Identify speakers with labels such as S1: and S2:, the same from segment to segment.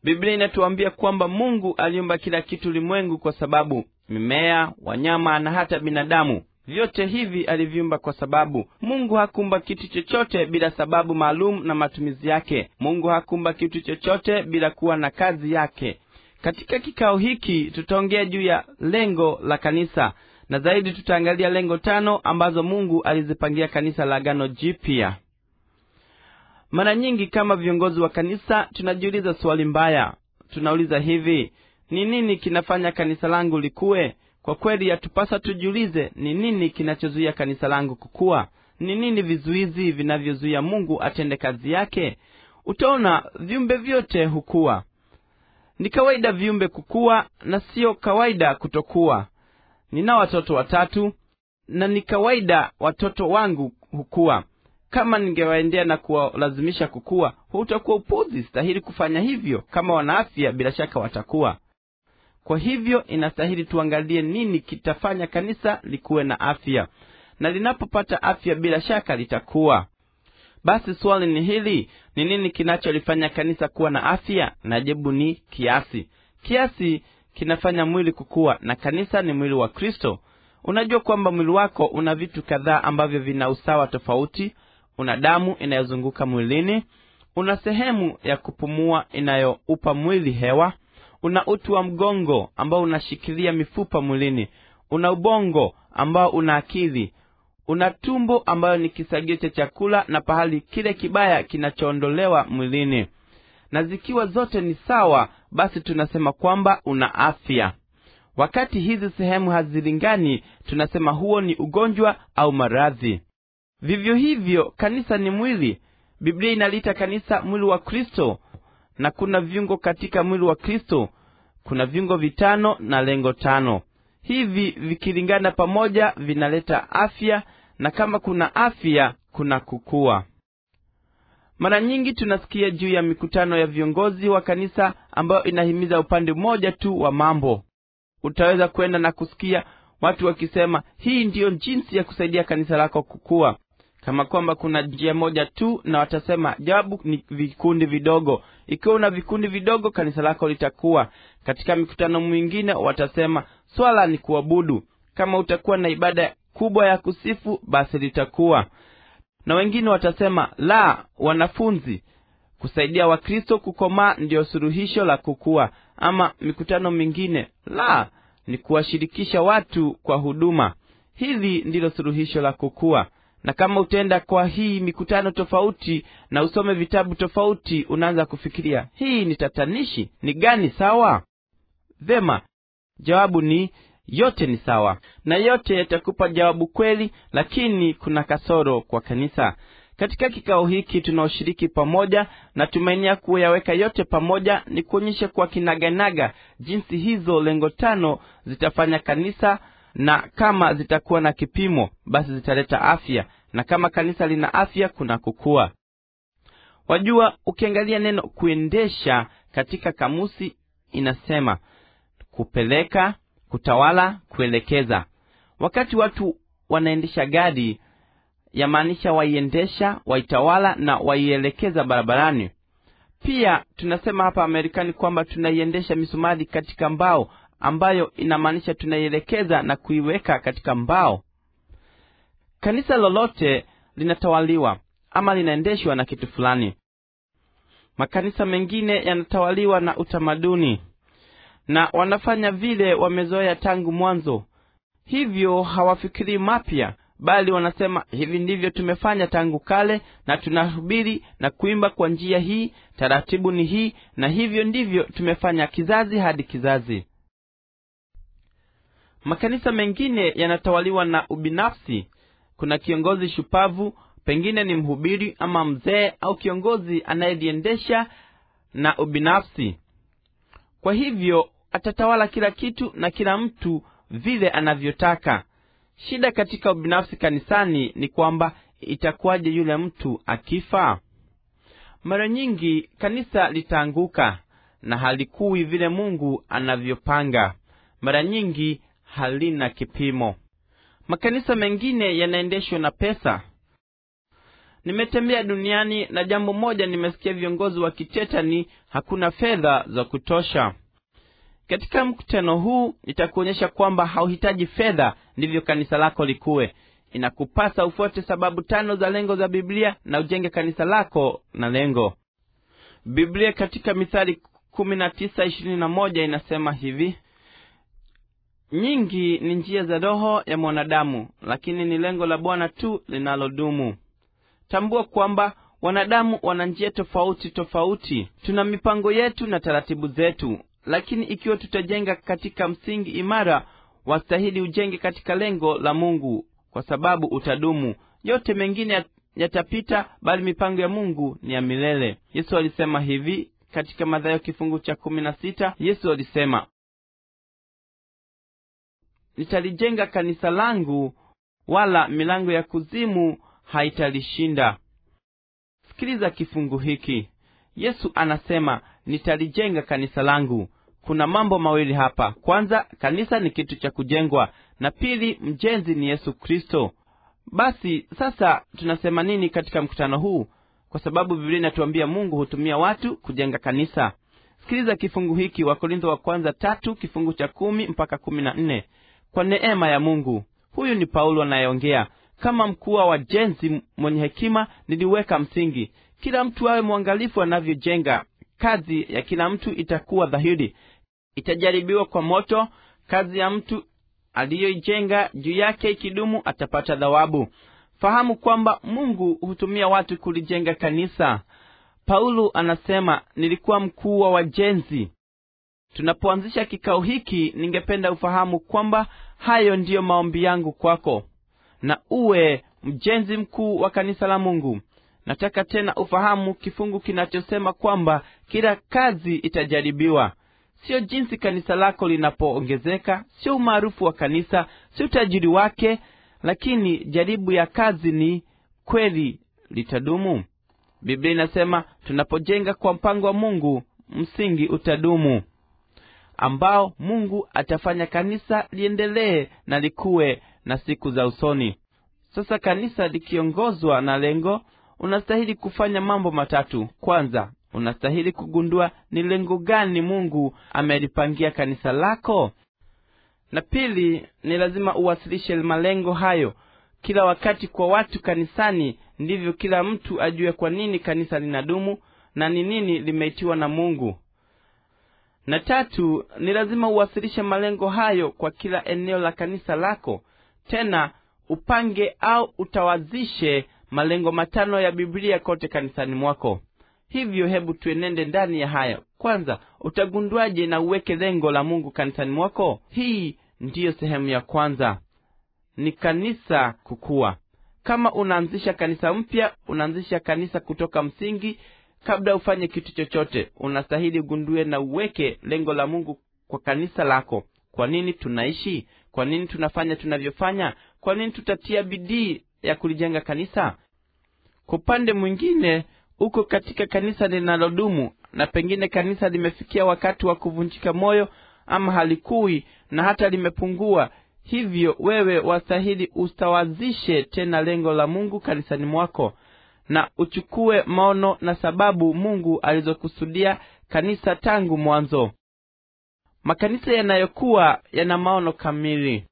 S1: biblia inatuambia kwamba mungu aliumba kila kitu ulimwengu kwa sababu mimea wanyama na hata binadamu vyote hivi aliviumba kwa sababu mungu hakumba kitu chochote bila sababu maalum na matumizi yake mungu hakumba kitu chochote bila kuwa na kazi yake katika kikao hiki tutaongea juu ya lengo la kanisa na zaidi tutaangalia lengo tano ambazo mungu alizipangia kanisa la agano jipya mara nyingi kama viongozi wa kanisa tunajiuliza swali mbaya tunauliza hivi ni nini kinafanya kanisa langu likuwe kwa kweli yatupasa tujiulize ni nini kinachozuia kanisa langu kukua ni nini vizuizi vinavyozuia mungu atende kazi yake utaona viumbe vyote hukuwa ni kawaida viumbe kukua na siyo kawaida kutokuwa nina watoto watatu na ni kawaida watoto wangu hukuwa kama ningewaendea na kuwalazimisha kukua hutakuwa upuzi stahili kufanya hivyo kama wana afya bila shaka watakuwa kwa hivyo inastahili tuangalie nini kitafanya kanisa likuwe na afya na linapopata afya bila shaka litakuwa basi swali ni hili ni nini kinacholifanya kanisa kuwa na afya na jibu ni kiasi kiasi kinafanya mwili kukua na kanisa ni mwili wa kristo unajua kwamba mwili wako una vitu kadhaa ambavyo vina usawa tofauti una damu inayozunguka mwilini una sehemu ya kupumua inayoupa mwili hewa una uti wa mgongo ambao unashikilia mifupa mwilini una ubongo ambao una akili una tumbo ambayo ni kisagio cha chakula na pahali kile kibaya kinachoondolewa mwilini na zikiwa zote ni sawa basi tunasema kwamba una afya wakati hizi sehemu hazilingani tunasema huo ni ugonjwa au maradhi vivyo hivyo kanisa ni mwili biblia inaliita kanisa mwili wa kristo na kuna viungo katika mwili wa kristo kuna viungo vitano na lengo tano hivi vikilingana pamoja vinaleta afya na kama kuna afya kuna kukua mara nyingi tunasikia juu ya mikutano ya viongozi wa kanisa ambayo inahimiza upande mmoja tu wa mambo utaweza kwenda na kusikia watu wakisema hii ndiyo jinsi ya kusaidia kanisa lako kukua kama kwamba kuna njia moja tu na watasema jawabu ni vikundi vidogo ikiwa una vikundi vidogo kanisa lako litakuwa katika mikutano mwingine watasema swala ni kuabudu kama utakuwa na ibada kubwa ya kusifu basi litakuwa na wengine watasema la wanafunzi kusaidia wakristo kukomaa ndiyo suluhisho la kukua ama mikutano mingine la ni kuwashirikisha watu kwa huduma hili ndilo suluhisho la kukua na kama utaenda kwa hii mikutano tofauti na usome vitabu tofauti unaanza kufikiria hii ni tatanishi ni gani sawa vema jawabu ni yote ni sawa na yote yatakupa jawabu kweli lakini kuna kasoro kwa kanisa katika kikao hiki tunaoshiriki pamoja na tumainia kuyaweka yote pamoja ni kuonyesha kwa kinaganaga jinsi hizo lengo tano zitafanya kanisa na kama zitakuwa na kipimo basi zitaleta afya na kama kanisa lina afya kuna kukua wajua ukiangalia neno kuendesha katika kamusi inasema kupeleka kutawala kuelekeza wakati watu wanaendesha gari yamaanisha waiendesha waitawala na waielekeza barabarani pia tunasema hapa amerikani kwamba tunaiendesha misumari katika mbao ambayo inamaanisha tunaielekeza na kuiweka katika mbao kanisa lolote linatawaliwa ama linaendeshwa na kitu fulani makanisa mengine yanatawaliwa na utamaduni na wanafanya vile wamezoea tangu mwanzo hivyo hawafikirii mapya bali wanasema hivi ndivyo tumefanya tangu kale na tunahubiri na kuimba kwa njia hii taratibu ni hii na hivyo ndivyo tumefanya kizazi hadi kizazi makanisa mengine yanatawaliwa na ubinafsi kuna kiongozi shupavu pengine ni mhubiri ama mzee au kiongozi anayeliendesha na ubinafsi kwa hivyo atatawala kila kitu na kila mtu vile anavyotaka shida katika ubinafsi kanisani ni kwamba itakuwaje yule mtu akifa mara nyingi kanisa litaanguka na halikui vile mungu anavyopanga mara nyingi halina kipimo makanisa mengine yanaendeshwa na pesa nimetembea duniani na jambo moja nimesikia viongozi wakiteta ni hakuna fedha za kutosha katika mkutano huu nitakuonyesha kwamba hauhitaji fedha ndivyo kanisa lako likuwe inakupasa ufuate sababu tano za lengo za biblia na ujenge kanisa lako na lengo biblia katika mithali kumi na tisa ishirini na moja inasema hivi nyingi ni njia za roho ya mwanadamu lakini ni lengo la bwana tu linalodumu tambua kwamba wanadamu wana njia tofauti tofauti tuna mipango yetu na taratibu zetu lakini ikiwa tutajenga katika msingi imara wastahili ujenge katika lengo la mungu kwa sababu utadumu yote mengine yatapita bali mipango ya mungu ni ya milele yesu alisema hivi katika madhayo kifungu cha kumi na sita yesu alisema nitalijenga kanisa langu wala milango ya kuzimu haitalishinda sikiliza kifungu hiki yesu anasema nitalijenga kanisa langu kuna mambo mawili hapa kwanza kanisa ni kitu cha kujengwa na pili mjenzi ni yesu kristo basi sasa tunasema nini katika mkutano huu kwa sababu biblia inatuambia mungu hutumia watu kujenga kanisa sikiliza kifungu hiki wakorintho wa kwanza tatu kifungu cha kumi mpaka kumi na nne kwa neema ya mungu huyu ni paulo anayeongea kama mkuu wa wajenzi mwenye hekima niliweka msingi kila mtu awe mwangalifu anavyojenga kazi ya kila mtu itakuwa dhahiri itajaribiwa kwa moto kazi ya mtu aliyoijenga juu yake ikidumu atapata dhawabu fahamu kwamba mungu hutumia watu kulijenga kanisa paulo anasema nilikuwa mkuu wa wajenzi tunapoanzisha kikao hiki ningependa ufahamu kwamba hayo ndiyo maombi yangu kwako na uwe mjenzi mkuu wa kanisa la mungu nataka tena ufahamu kifungu kinachosema kwamba kila kazi itajaribiwa sio jinsi kanisa lako linapoongezeka sio umaarufu wa kanisa sio utajiri wake lakini jaribu ya kazi ni kweli litadumu biblia inasema tunapojenga kwa mpango wa mungu msingi utadumu ambao mungu atafanya kanisa liendelee na likuwe na siku za usoni sasa kanisa likiongozwa na lengo unastahili kufanya mambo matatu kwanza unastahili kugundua ni lengo gani mungu amelipangia kanisa lako na pili ni lazima uwasilishe malengo hayo kila wakati kwa watu kanisani ndivyo kila mtu ajue kwa nini kanisa linadumu na ni nini limeitiwa na mungu na tatu ni lazima uwasilishe malengo hayo kwa kila eneo la kanisa lako tena upange au utawazishe malengo matano ya biblia kote kanisani mwako hivyo hebu tuenende ndani ya hayo kwanza utagunduaje na uweke lengo la mungu kanisani mwako hii ndiyo sehemu ya kwanza ni kanisa kukua kama unaanzisha kanisa mpya unaanzisha kanisa kutoka msingi kabla ufanye kitu chochote unastahili ugundue na uweke lengo la mungu kwa kanisa lako kwa nini tunaishi kwa nini tunafanya tunavyofanya kwa nini tutatia bidii ya kulijenga kanisa kwa upande mwingine uko katika kanisa linalodumu na pengine kanisa limefikia wakati wa kuvunjika moyo ama halikui na hata limepungua hivyo wewe wastahili ustawazishe tena lengo la mungu kanisani mwako na uchukue maono na sababu mungu alizokusudia kanisa tangu mwanzo makanisa yanayokuwa yana maono kamili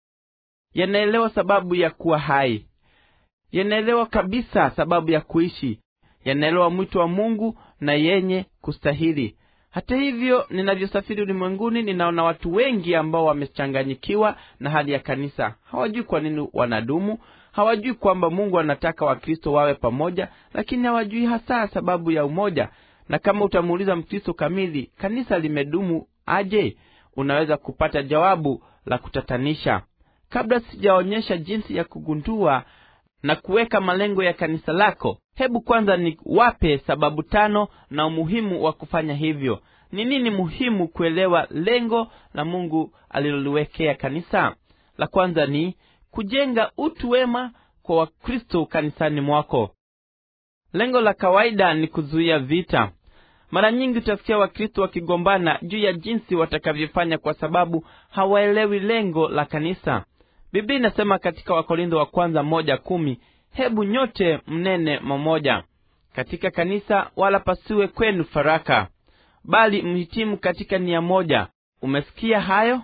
S1: yanaelewa sababu ya kuwa hai yanaelewa kabisa sababu ya kuishi yanaelewa mwito wa mungu na yenye kustahili hata hivyo ninavyosafiri ulimwenguni ninaona watu wengi ambao wamechanganyikiwa na hali ya kanisa hawajui kwa nini wanadumu hawajui kwamba mungu anataka wakristo wawe pamoja lakini hawajui hasa sababu ya umoja na kama utamuuliza mkristo kamili kanisa limedumu aje unaweza kupata jawabu la kutatanisha kabla sijaonyesha jinsi ya kugundua na kuweka malengo ya kanisa lako hebu kwanza ni wape sababu tano na umuhimu wa kufanya hivyo ni nini muhimu kuelewa lengo la mungu aliloliwekea kanisa la kwanza ni kujenga utu wema kwa wakristo kanisani mwako lengo la kawaida ni kuzuia vita mara nyingi utasikia wakristo wakigombana juu ya jinsi watakavyofanya kwa sababu hawaelewi lengo la kanisa biblia inasema katika wakorintho wa kwanza moja kumi hebu nyote mnene mamoja katika kanisa wala pasiwe kwenu faraka bali mhitimu katika nia moja umesikia hayo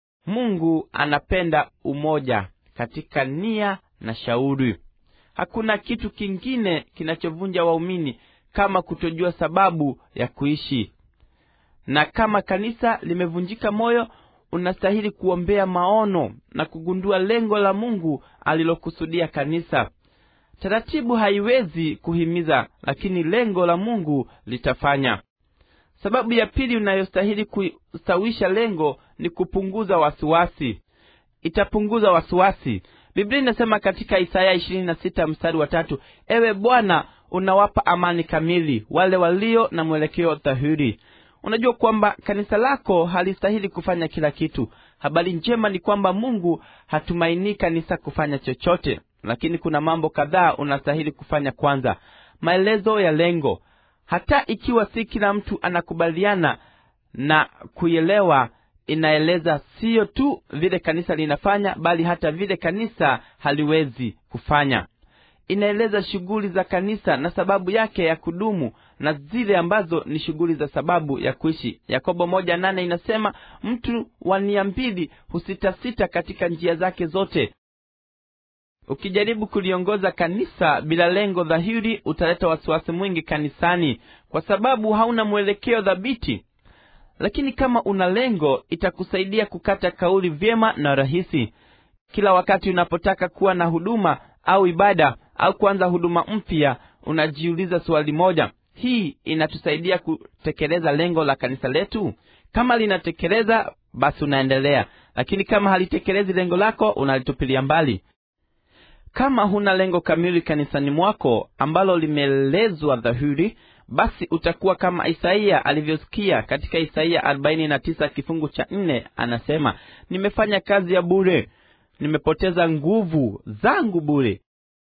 S1: mungu anapenda umoja katika nia na shauri hakuna kitu kingine kinachovunja waumini kama kutojua sababu ya kuishi na kama kanisa limevunjika moyo unastahili kuombea maono na kugundua lengo la mungu alilokusudia kanisa taratibu haiwezi kuhimiza lakini lengo la mungu litafanya sababu ya pili unayostahili kustawisha lengo ni kupunguza wasiwasi itapunguza wasiwasi biblia inasema katika isaya ishirini na sita mstari wa tatu ewe bwana unawapa amani kamili wale walio na mwelekeo dhahiri unajua kwamba kanisa lako halistahili kufanya kila kitu habari njema ni kwamba mungu hatumainii kanisa kufanya chochote lakini kuna mambo kadhaa unastahili kufanya kwanza maelezo ya lengo hata ikiwa si kila mtu anakubaliana na kuielewa inaeleza siyo tu vile kanisa linafanya bali hata vile kanisa haliwezi kufanya inaeleza shughuli za kanisa na sababu yake ya kudumu na zile ambazo ni shughuli za sababu ya kuishi yakobo moja nane inasema mtu wa nia mbili husitasita katika njia zake zote ukijaribu kuliongoza kanisa bila lengo dhahiri utaleta wasiwasi mwingi kanisani kwa sababu hauna mwelekeo dhabiti lakini kama una lengo itakusaidia kukata kauli vyema na rahisi kila wakati unapotaka kuwa na huduma au ibada au kuanza huduma mpya unajiuliza swali moja hii inatusaidia kutekeleza lengo la kanisa letu kama linatekeleza basi unaendelea lakini kama halitekelezi lengo lako unalitupilia mbali kama huna lengo kamili kanisani mwako ambalo limeelezwa dhahiri basi utakuwa kama isaia alivyosikia katika isaia 49 kifungu cha nne anasema nimefanya kazi ya bure nimepoteza nguvu zangu bure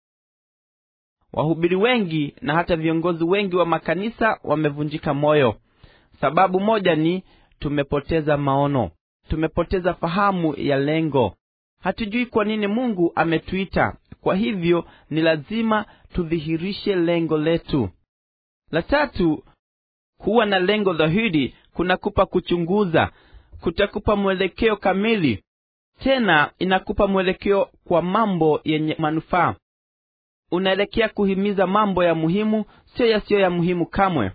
S1: wahubiri wengi na hata viongozi wengi wa makanisa wamevunjika moyo sababu moja ni tumepoteza maono tumepoteza fahamu ya lengo hatujui kwa nini mungu ametuita kwa hivyo ni lazima tudhihirishe lengo letu la tatu kuwa na lengo dhahiri kunakupa kuchunguza kutakupa mwelekeo kamili tena inakupa mwelekeo kwa mambo yenye manufaa unaelekea kuhimiza mambo ya muhimu sio yasiyo ya muhimu kamwe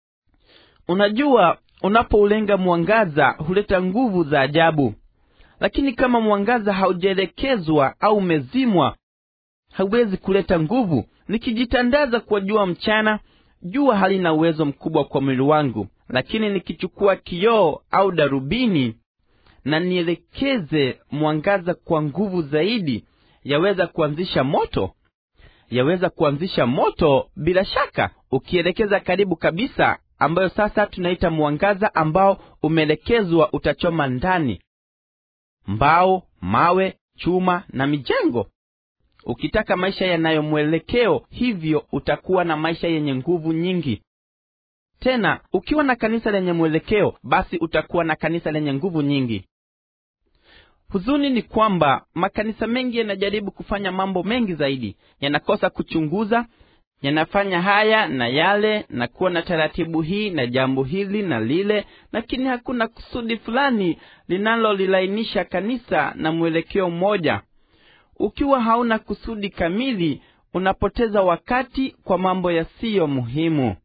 S1: unajua unapoulenga mwangaza huleta nguvu za ajabu lakini kama mwangaza haujaelekezwa au umezimwa hauwezi kuleta nguvu nikijitandaza kwa jua mchana jua halina uwezo mkubwa kwa mwili wangu lakini nikichukua kioo au darubini na nielekeze mwangaza kwa nguvu zaidi yaweza kuanzisha moto yaweza kuanzisha moto bila shaka ukielekeza karibu kabisa ambayo sasa tunaita mwangaza ambao umeelekezwa utachoma ndani mbao mawe chuma na mijengo ukitaka maisha yanayo mwelekeo hivyo utakuwa na maisha yenye nguvu nyingi tena ukiwa na kanisa lenye mwelekeo basi utakuwa na kanisa lenye nguvu nyingi huzuni ni kwamba makanisa mengi yanajaribu kufanya mambo mengi zaidi yanakosa kuchunguza yanafanya haya na yale na kuwa na taratibu hii na jambo hili na lile lakini hakuna kusudi fulani linalolilainisha kanisa na mwelekeo mmoja ukiwa hauna kusudi kamili unapoteza wakati kwa mambo yasiyo muhimu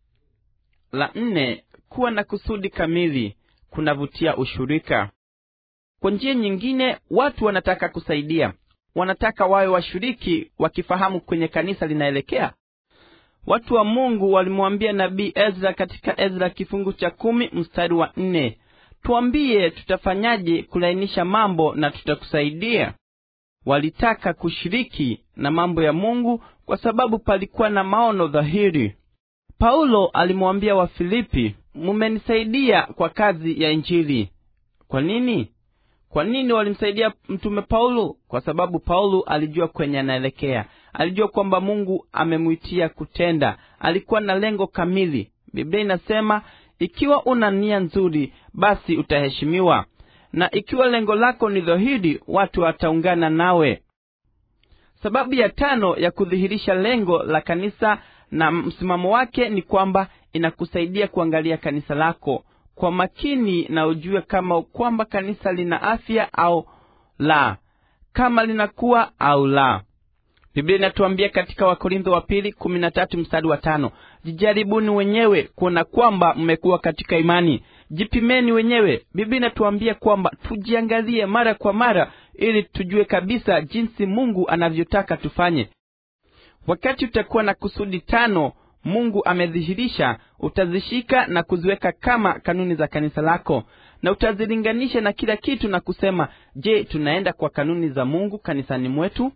S1: la nne kuwa na kusudi kamili kunavutia ushirika kwa njia nyingine watu wanataka kusaidia wanataka wawe washiriki wakifahamu kwenye kanisa linaelekea watu wa mungu walimwambia nabii ezra katika ezra kifungu cha kumi mstari wa nne tuambie tutafanyaje kulainisha mambo na tutakusaidia walitaka kushiriki na mambo ya mungu kwa sababu palikuwa na maono dhahiri paulo alimwambia wafilipi mumenisaidia kwa kazi ya injili kwa nini kwa nini walimsaidia mtume paulo kwa sababu paulo alijua kwenye anaelekea alijua kwamba mungu amemwitia kutenda alikuwa na lengo kamili biblia inasema ikiwa una nia nzuri basi utaheshimiwa na ikiwa lengo lako ni dhahiri watu wataungana nawe sababu ya tano ya kudhihirisha lengo la kanisa na msimamo wake ni kwamba inakusaidia kuangalia kanisa lako kwa makini na ujue kama kwamba kanisa lina afya au la kama linakuwa au la biblia inatuambia katika wakorintho wa pili kumi na tatu mstari wa tano jijaribuni wenyewe kuona kwamba mmekuwa katika imani jipimeni wenyewe biblia inatuambia kwamba tujiangalie mara kwa mara ili tujue kabisa jinsi mungu anavyotaka tufanye wakati utakuwa na kusudi tano mungu amedhihirisha utazishika na kuziweka kama kanuni za kanisa lako na utazilinganisha na kila kitu na kusema je tunaenda kwa kanuni za mungu kanisani mwetu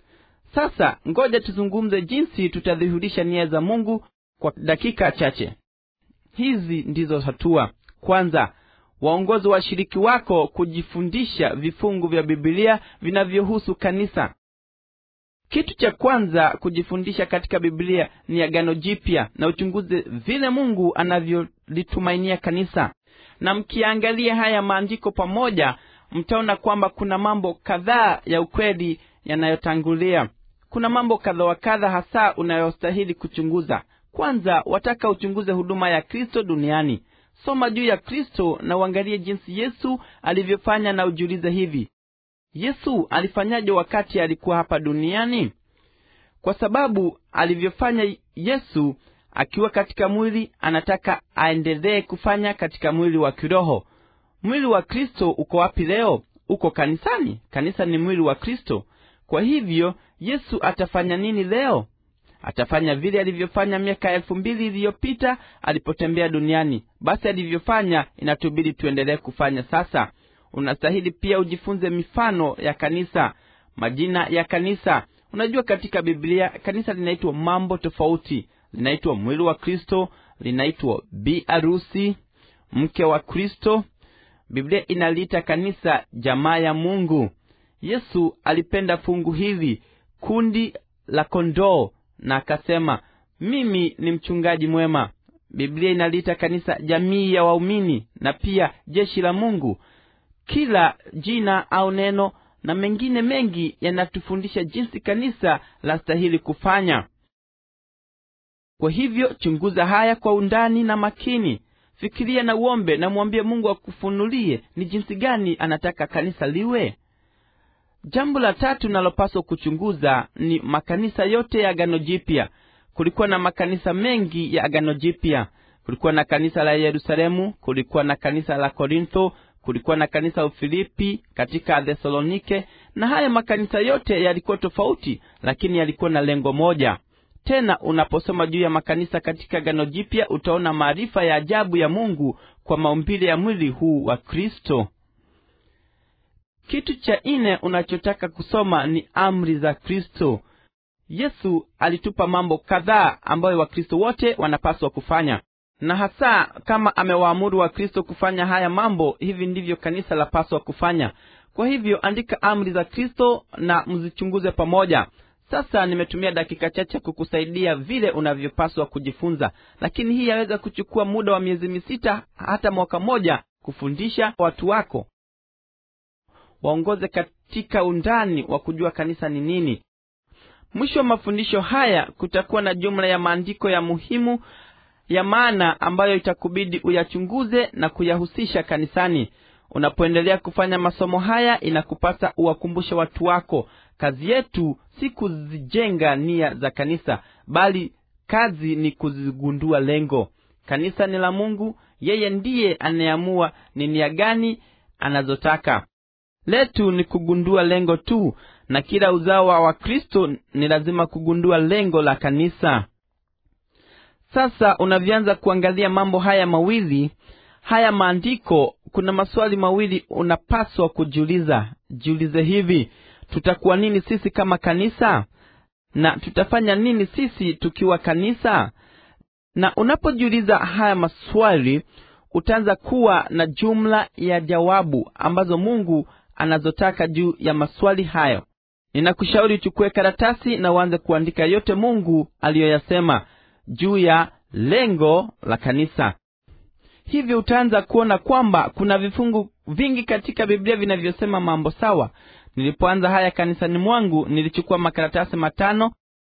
S1: sasa ngoja tuzungumze jinsi tutadhihirisha nia za mungu kwa dakika chache hizi ndizo hatua kwanza waongozi washiriki wako kujifundisha vifungu vya bibilia vinavyohusu kanisa kitu cha kwanza kujifundisha katika biblia ni agano jipya na uchunguze vile mungu anavyolitumainia kanisa na mkiangalia haya maandiko pamoja mtaona kwamba kuna mambo kadhaa ya ukweli yanayotangulia kuna mambo kadha wa kadha hasa unayostahili kuchunguza kwanza wataka uchunguze huduma ya kristo duniani soma juu ya kristo na uangalie jinsi yesu alivyofanya na ujiulize hivi yesu alifanyaje wakati alikuwa hapa duniani kwa sababu alivyofanya yesu akiwa katika mwili anataka aendelee kufanya katika mwili wa kiroho mwili wa kristo uko wapi leo uko kanisani kanisa ni mwili wa kristo kwa hivyo yesu atafanya nini leo atafanya vile alivyofanya miaka elfu mbili iliyopita alipotembea duniani basi alivyofanya inatubidi tuendelee kufanya sasa unastahili pia ujifunze mifano ya kanisa majina ya kanisa unajua katika biblia kanisa linaitwa mambo tofauti linaitwa mwili wa kristo linaitwa bi arusi mke wa kristo biblia inaliita kanisa jamaa ya mungu yesu alipenda fungu hili kundi la kondoo na akasema mimi ni mchungaji mwema biblia inaliita kanisa jamii ya waumini na pia jeshi la mungu kila jina au neno na mengine mengi yanatufundisha jinsi kanisa la stahili kufanya kwa hivyo chunguza haya kwa undani na makini fikiria na uombe na mwambie mungu akufunulie ni jinsi gani anataka kanisa liwe jambo la tatu nalopaswa kuchunguza ni makanisa yote ya agano jipya kulikuwa na makanisa mengi ya agano jipya kulikuwa na kanisa la yerusalemu kulikuwa na kanisa la korintho kulikuwa na kanisa la ufilipi katika thesalonike na haya makanisa yote yalikuwa tofauti lakini yalikuwa na lengo moja tena unaposoma juu ya makanisa katika gano jipya utaona maarifa ya ajabu ya mungu kwa maumbile ya mwili huu wa kristo kitu cha nne unachotaka kusoma ni amri za kristo yesu alitupa mambo kadhaa ambayo wakristo wote wanapaswa kufanya na hasa kama amewaamuru wakristo kufanya haya mambo hivi ndivyo kanisa lapaswa kufanya kwa hivyo andika amri za kristo na mzichunguze pamoja sasa nimetumia dakika chache kukusaidia vile unavyopaswa kujifunza lakini hii yaweza kuchukua muda wa miezi misita hata mwaka mmoja kufundisha watu wako waongoze katika undani wa kujua kanisa ni nini mwisho wa mafundisho haya kutakuwa na jumla ya maandiko ya muhimu ya maana ambayo itakubidi uyachunguze na kuyahusisha kanisani unapoendelea kufanya masomo haya inakupasa uwakumbushe watu wako kazi yetu si kuzijenga nia za kanisa bali kazi ni kuzigundua lengo kanisa ni la mungu yeye ndiye anayeamua ni nia gani anazotaka letu ni kugundua lengo tu na kila uzao wa kristo ni lazima kugundua lengo la kanisa sasa unavyoanza kuangalia mambo haya mawili haya maandiko kuna maswali mawili unapaswa kujiuliza jiulize hivi tutakuwa nini sisi kama kanisa na tutafanya nini sisi tukiwa kanisa na unapojiuliza haya maswali utaanza kuwa na jumla ya jawabu ambazo mungu anazotaka juu ya maswali hayo ninakushauri uchukue karatasi na uanze kuandika yote mungu aliyoyasema juu ya lengo la kanisa hivyo utaanza kuona kwamba kuna vifungu vingi katika biblia vinavyosema mambo sawa nilipoanza haya kanisani mwangu nilichukua makaratasi matano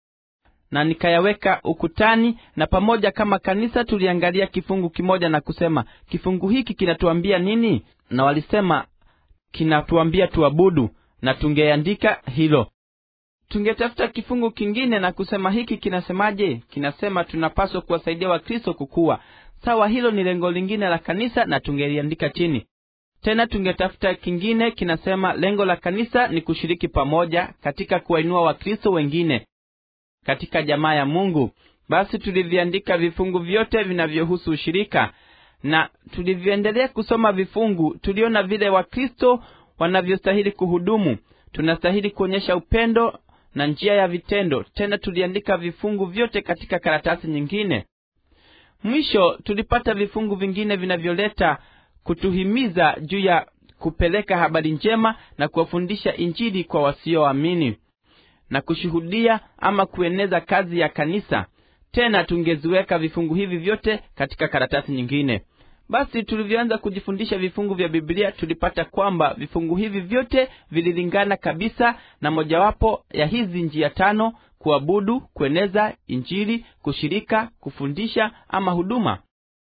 S1: na nikayaweka ukutani na pamoja kama kanisa tuliangalia kifungu kimoja na kusema kifungu hiki kinatuambia nini na walisema kinatuambia tuabudu na tungeandika hilo tungetafuta kifungu kingine na kusema hiki kinasemaje kinasema tunapaswa kuwasaidia wakristo kukua sawa hilo ni lengo lingine la kanisa na tungeliandika chini tena tungetafuta kingine kinasema lengo la kanisa ni kushiriki pamoja katika kuwainua wakristo wengine katika jamaa ya mungu basi tuliviandika vifungu vyote vinavyohusu ushirika na tulivyoendelea kusoma vifungu tuliona vile wakristo wanavyostahili kuhudumu tunastahili kuonyesha upendo na njia ya vitendo tena tuliandika vifungu vyote katika karatasi nyingine mwisho tulipata vifungu vingine vinavyoleta kutuhimiza juu ya kupeleka habari njema na kuwafundisha injili kwa wasioamini na kushuhudia ama kueneza kazi ya kanisa tena tungeziweka vifungu hivi vyote katika karatasi nyingine basi tulivyoanza kujifundisha vifungu vya biblia tulipata kwamba vifungu hivi vyote vililingana kabisa na mojawapo ya hizi njia tano kuabudu kueneza injili kushirika kufundisha ama huduma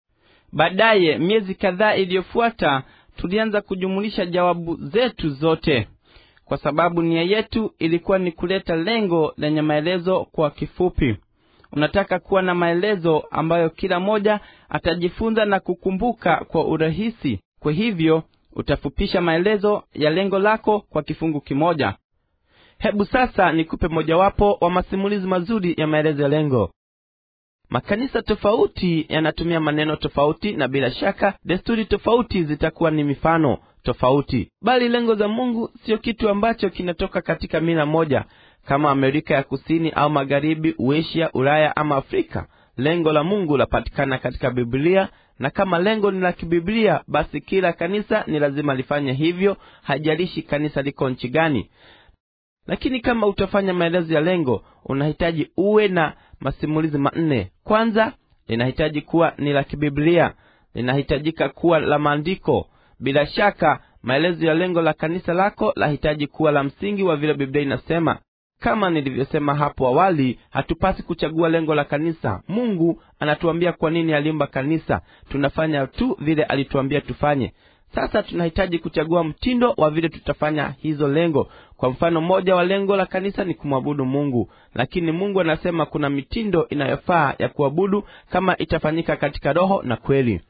S1: baadaye miezi kadhaa iliyofuata tulianza kujumulisha jawabu zetu zote kwa sababu nia yetu ilikuwa ni kuleta lengo lenye maelezo kwa kifupi unataka kuwa na maelezo ambayo kila moja atajifunza na kukumbuka kwa urahisi kwa hivyo utafupisha maelezo ya lengo lako kwa kifungu kimoja hebu sasa nikupe mojawapo wa masimulizi mazuri ya maelezo ya lengo makanisa tofauti yanatumia maneno tofauti na bila shaka desturi tofauti zitakuwa ni mifano tofauti bali lengo za mungu siyo kitu ambacho kinatoka katika mila moja kama amerika ya kusini au magharibi uasia ulaya ama afrika lengo la mungu lapatikana katika biblia na kama lengo ni la kibiblia basi kila kanisa ni lazima lifanye hivyo hajalishi kanisa liko nchi gani lakini kama utafanya maelezo ya lengo unahitaji uwe na masimulizi manne kwanza linahitaji kuwa ni la kibiblia linahitajika kuwa la maandiko bila shaka maelezo ya lengo la kanisa lako lahitaji kuwa la msingi wa vile biblia inasema kama nilivyosema hapo awali hatupasi kuchagua lengo la kanisa mungu anatuambia kwa nini aliumba kanisa tunafanya tu vile alituambia tufanye sasa tunahitaji kuchagua mtindo wa vile tutafanya hizo lengo kwa mfano mmoja wa lengo la kanisa ni kumwabudu mungu lakini mungu anasema kuna mitindo inayofaa ya kuabudu kama itafanyika katika roho na kweli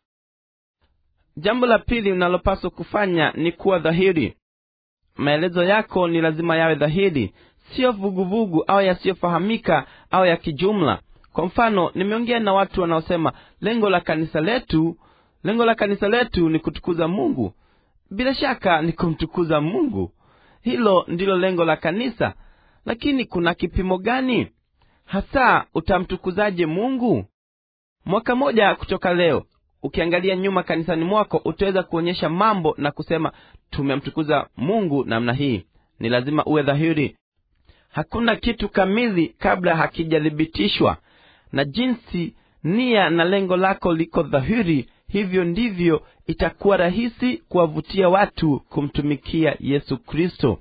S1: jambo la pili unalopaswa kufanya ni kuwa dhahiri maelezo yako ni lazima yawe dhahiri siyo vuguvugu au yasiyofahamika au ya kijumla kwa mfano nimeongea na watu wanaosema lengo la kanisa letu lengo la kanisa letu ni kutukuza mungu bila shaka ni kumtukuza mungu hilo ndilo lengo la kanisa lakini kuna kipimo gani hasa utamtukuzaje mungu mwaka moja kutoka leo ukiangalia nyuma kanisani mwako utaweza kuonyesha mambo na kusema tumemtukuza mungu namna hii ni lazima uwe dhahiri hakuna kitu kamili kabla hakijathibitishwa na jinsi nia na lengo lako liko dhahiri hivyo ndivyo itakuwa rahisi kuwavutia watu kumtumikia yesu kristo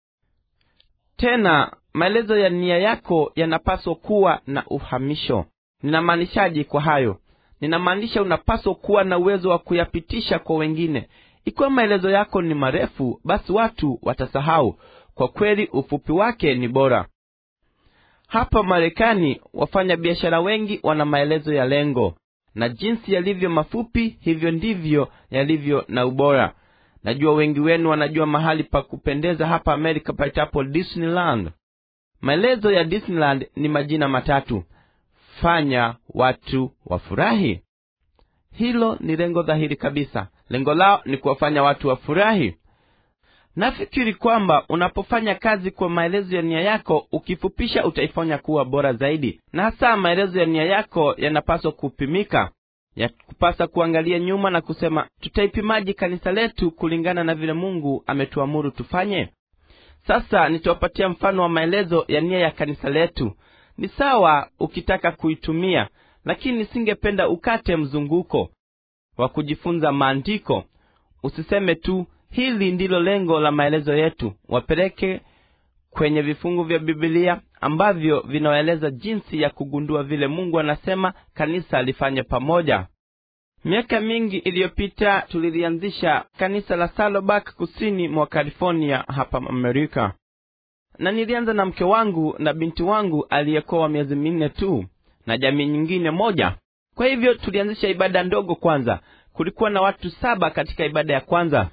S1: tena maelezo ya nia yako yanapaswa kuwa na uhamisho ninamaanishaji kwa hayo ninamaanisha unapaswa kuwa na uwezo wa kuyapitisha kwa wengine ikiwa maelezo yako ni marefu basi watu watasahau kwa kweli ufupi wake ni bora hapa marekani wafanya biashara wengi wana maelezo ya lengo na jinsi yalivyo mafupi hivyo ndivyo yalivyo na ubora najua wengi wenu wanajua mahali pa kupendeza hapa amerika paitapo disneyland maelezo ya disneyland ni majina matatu fanya watu wafurahi hilo ni lengo dhahiri kabisa lengo lao ni kuwafanya watu wafurahi nafikiri kwamba unapofanya kazi kwa maelezo ya nia yako ukifupisha utaifanya kuwa bora zaidi na hasa maelezo ya nia yako yanapaswa kupimika ya kupasa kuangalia nyuma na kusema tutaipimaji kanisa letu kulingana na vile mungu ametuamuru tufanye sasa nitawapatia mfano wa maelezo ya nia ya kanisa letu ni sawa ukitaka kuitumia lakini singependa ukate mzunguko wa kujifunza maandiko usiseme tu hili ndilo lengo la maelezo yetu wapeleke kwenye vifungu vya bibilia ambavyo vinaeleza jinsi ya kugundua vile mungu anasema kanisa lifanye pamoja miaka mingi iliyopita tulilianzisha kanisa la salobak kusini mwa california hapa amerika na nilianza na mke wangu na binti wangu aliyekuwa wa miezi minne tu na jamii nyingine moja kwa hivyo tulianzisha ibada ndogo kwanza kulikuwa na watu saba katika ibada ya kwanza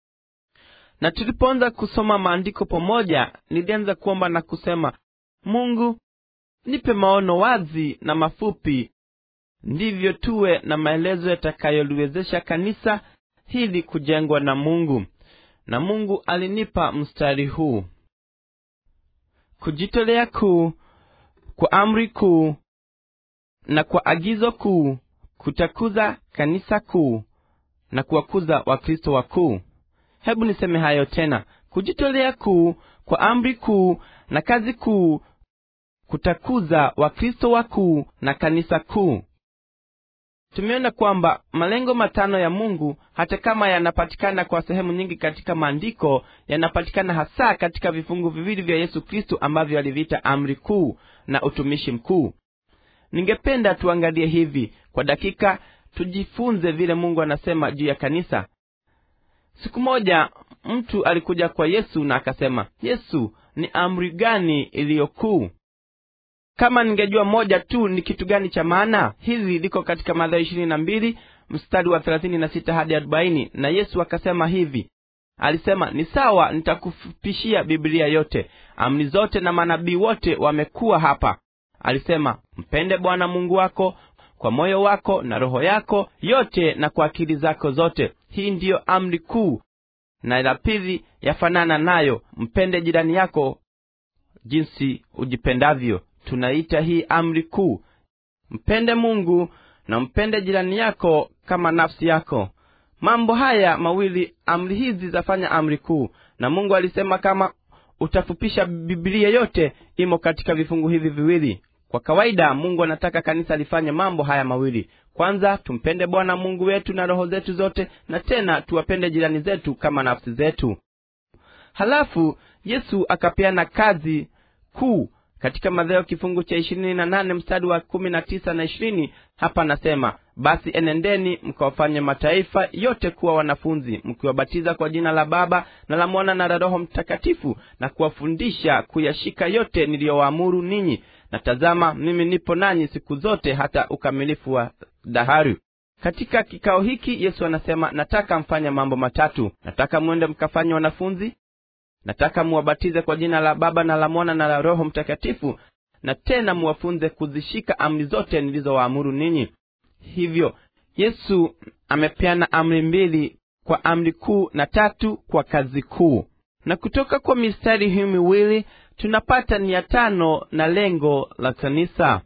S1: na tulipoanza kusoma maandiko pamoja nilianza kuomba na kusema mungu nipe maono wazi na mafupi ndivyo tuwe na maelezo yatakayoliwezesha kanisa hili kujengwa na mungu na mungu alinipa mstari huu kujitolea kuu kwa amri kuu na kwa agizo kuu kutakuza kanisa kuu na kuwakuza wakristo wakuu hebu niseme hayo tena kujitolea kuu kwa amri kuu na kazi kuu kutakuza wakristo wakuu na kanisa kuu tumeona kwamba malengo matano ya mungu hata kama yanapatikana kwa sehemu nyingi katika maandiko yanapatikana hasa katika vifungu viwili vya yesu kristo ambavyo aliviita amri kuu na utumishi mkuu ningependa tuangalie hivi kwa dakika tujifunze vile mungu anasema juu ya kanisa siku moja mtu alikuja kwa yesu na akasema yesu ni amri gani iliyokuu kama ningejua moja tu ni kitu gani cha maana hizi liko katika madhayo ishirini na mbili mstari wa thelathini na sita hadi arobaini na yesu akasema hivi alisema ni sawa nitakufupishia biblia yote amri zote na manabii wote wamekuwa hapa alisema mpende bwana mungu wako kwa moyo wako na roho yako yote na kwa akili zako zote hii ndiyo amri kuu na la pili yafanana nayo mpende jirani yako jinsi ujipendavyo tunaita hii amri kuu mpende mungu na mpende jirani yako kama nafsi yako mambo haya mawili amri hizi zafanya amri kuu na mungu alisema kama utafupisha bibilia yote imo katika vifungu hivi viwili kwa kawaida mungu anataka kanisa lifanye mambo haya mawili kwanza tumpende bwana mungu wetu na roho zetu zote na tena tuwapende jirani zetu kama nafsi zetu halafu yesu akapeana kazi kuu katika madhayo kifungu cha ishirini na nane mstari wa kumi na tisa na ishirini hapa anasema basi enendeni mkawafanye mataifa yote kuwa wanafunzi mkiwabatiza kwa jina la baba na la mwana na la roho mtakatifu na kuwafundisha kuyashika yote niliyowaamuru ninyi na tazama mimi nipo nanyi siku zote hata ukamilifu wa dahari katika kikao hiki yesu anasema nataka mfanye mambo matatu nataka mwende mkafanye wanafunzi nataka muwabatize kwa jina la baba na la mwana na la roho mtakatifu na tena muwafunze kuzishika amri zote nilizowaamuru ninyi hivyo yesu amepeana amri mbili kwa amri kuu na tatu kwa kazi kuu na kutoka kwa mistari hii miwili tunapata nia tano na lengo la kanisa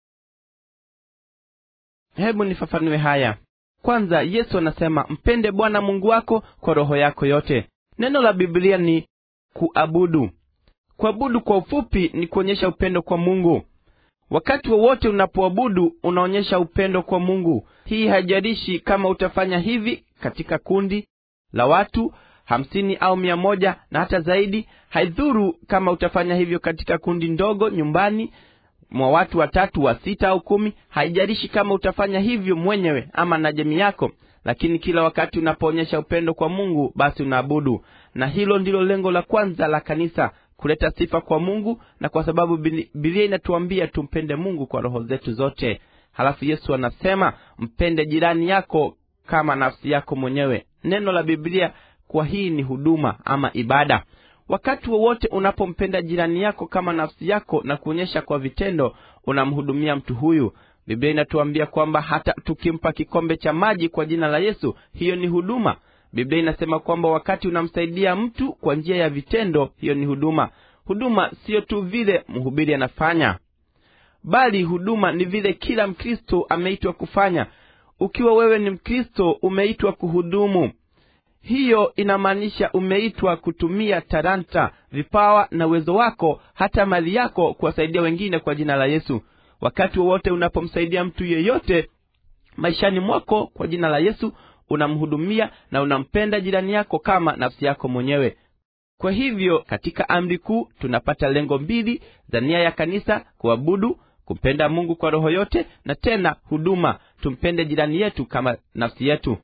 S1: hebu nifafanue haya kwanza yesu anasema mpende bwana mungu wako kwa roho yako yote neno la biblia ni kuabudu kuabudu kwa ufupi ni kuonyesha upendo kwa mungu wakati wowote unapoabudu unaonyesha upendo kwa mungu hii haijalishi kama utafanya hivi katika kundi la watu hamsini au mia moja na hata zaidi haidhuru kama utafanya hivyo katika kundi ndogo nyumbani mwa watu watatu wa sita au kumi haijalishi kama utafanya hivyo mwenyewe ama na jamii yako lakini kila wakati unapoonyesha upendo kwa mungu basi unaabudu na hilo ndilo lengo la kwanza la kanisa kuleta sifa kwa mungu na kwa sababu bibilia inatuambia tumpende mungu kwa roho zetu zote halafu yesu anasema mpende jirani yako kama nafsi yako mwenyewe neno la biblia kwa hii ni huduma ama ibada wakati wowote unapompenda jirani yako kama nafsi yako na kuonyesha kwa vitendo unamhudumia mtu huyu biblia inatuambia kwamba hata tukimpa kikombe cha maji kwa jina la yesu hiyo ni huduma biblia inasema kwamba wakati unamsaidia mtu kwa njia ya vitendo hiyo ni huduma huduma siyo tu vile mhubiri anafanya bali huduma ni vile kila mkristo ameitwa kufanya ukiwa wewe ni mkristo umeitwa kuhudumu hiyo inamaanisha umeitwa kutumia taranta vipawa na uwezo wako hata mali yako kuwasaidia wengine kwa jina la yesu wakati wowote unapomsaidia mtu yeyote maishani mwako kwa jina la yesu unamhudumia na unampenda jirani yako kama nafsi yako mwenyewe kwa hivyo katika amri kuu tunapata lengo mbili za nia ya kanisa kuabudu kumpenda mungu kwa roho yote na tena huduma tumpende jirani yetu kama nafsi yetu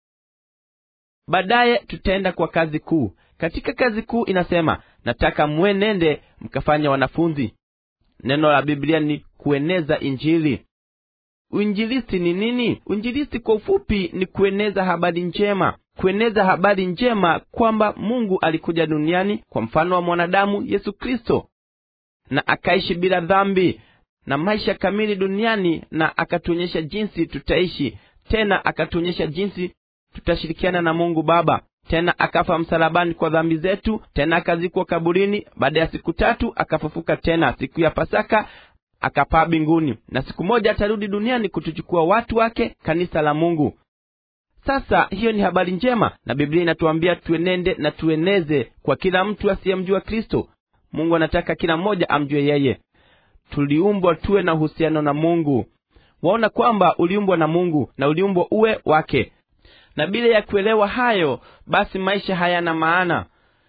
S1: baadaye tutaenda kwa kazi kuu katika kazi kuu inasema nataka mwenende mkafanya wanafunzi neno la biblia ni kueneza injili uinjilisti ni nini uinjilisti kwa ufupi ni kueneza habari njema kueneza habari njema kwamba mungu alikuja duniani kwa mfano wa mwanadamu yesu kristo na akaishi bila dhambi na maisha kamili duniani na akatuonyesha jinsi tutaishi tena akatuonyesha jinsi tutashirikiana na mungu baba tena akafa msalabani kwa dhambi zetu tena akazikwa kaburini baada ya siku tatu akafufuka tena siku ya pasaka akapaa mbinguni na siku moja atarudi duniani kutuchukua watu wake kanisa la mungu sasa hiyo ni habari njema na biblia inatuambia tuenende na tueneze kwa kila mtu asiyemjua kristo mungu anataka kila mmoja amjue yeye tuliumbwa tuwe na uhusiano na mungu waona kwamba uliumbwa na mungu na uliumbwa uwe wake na bila ya kuelewa hayo basi maisha hayana maana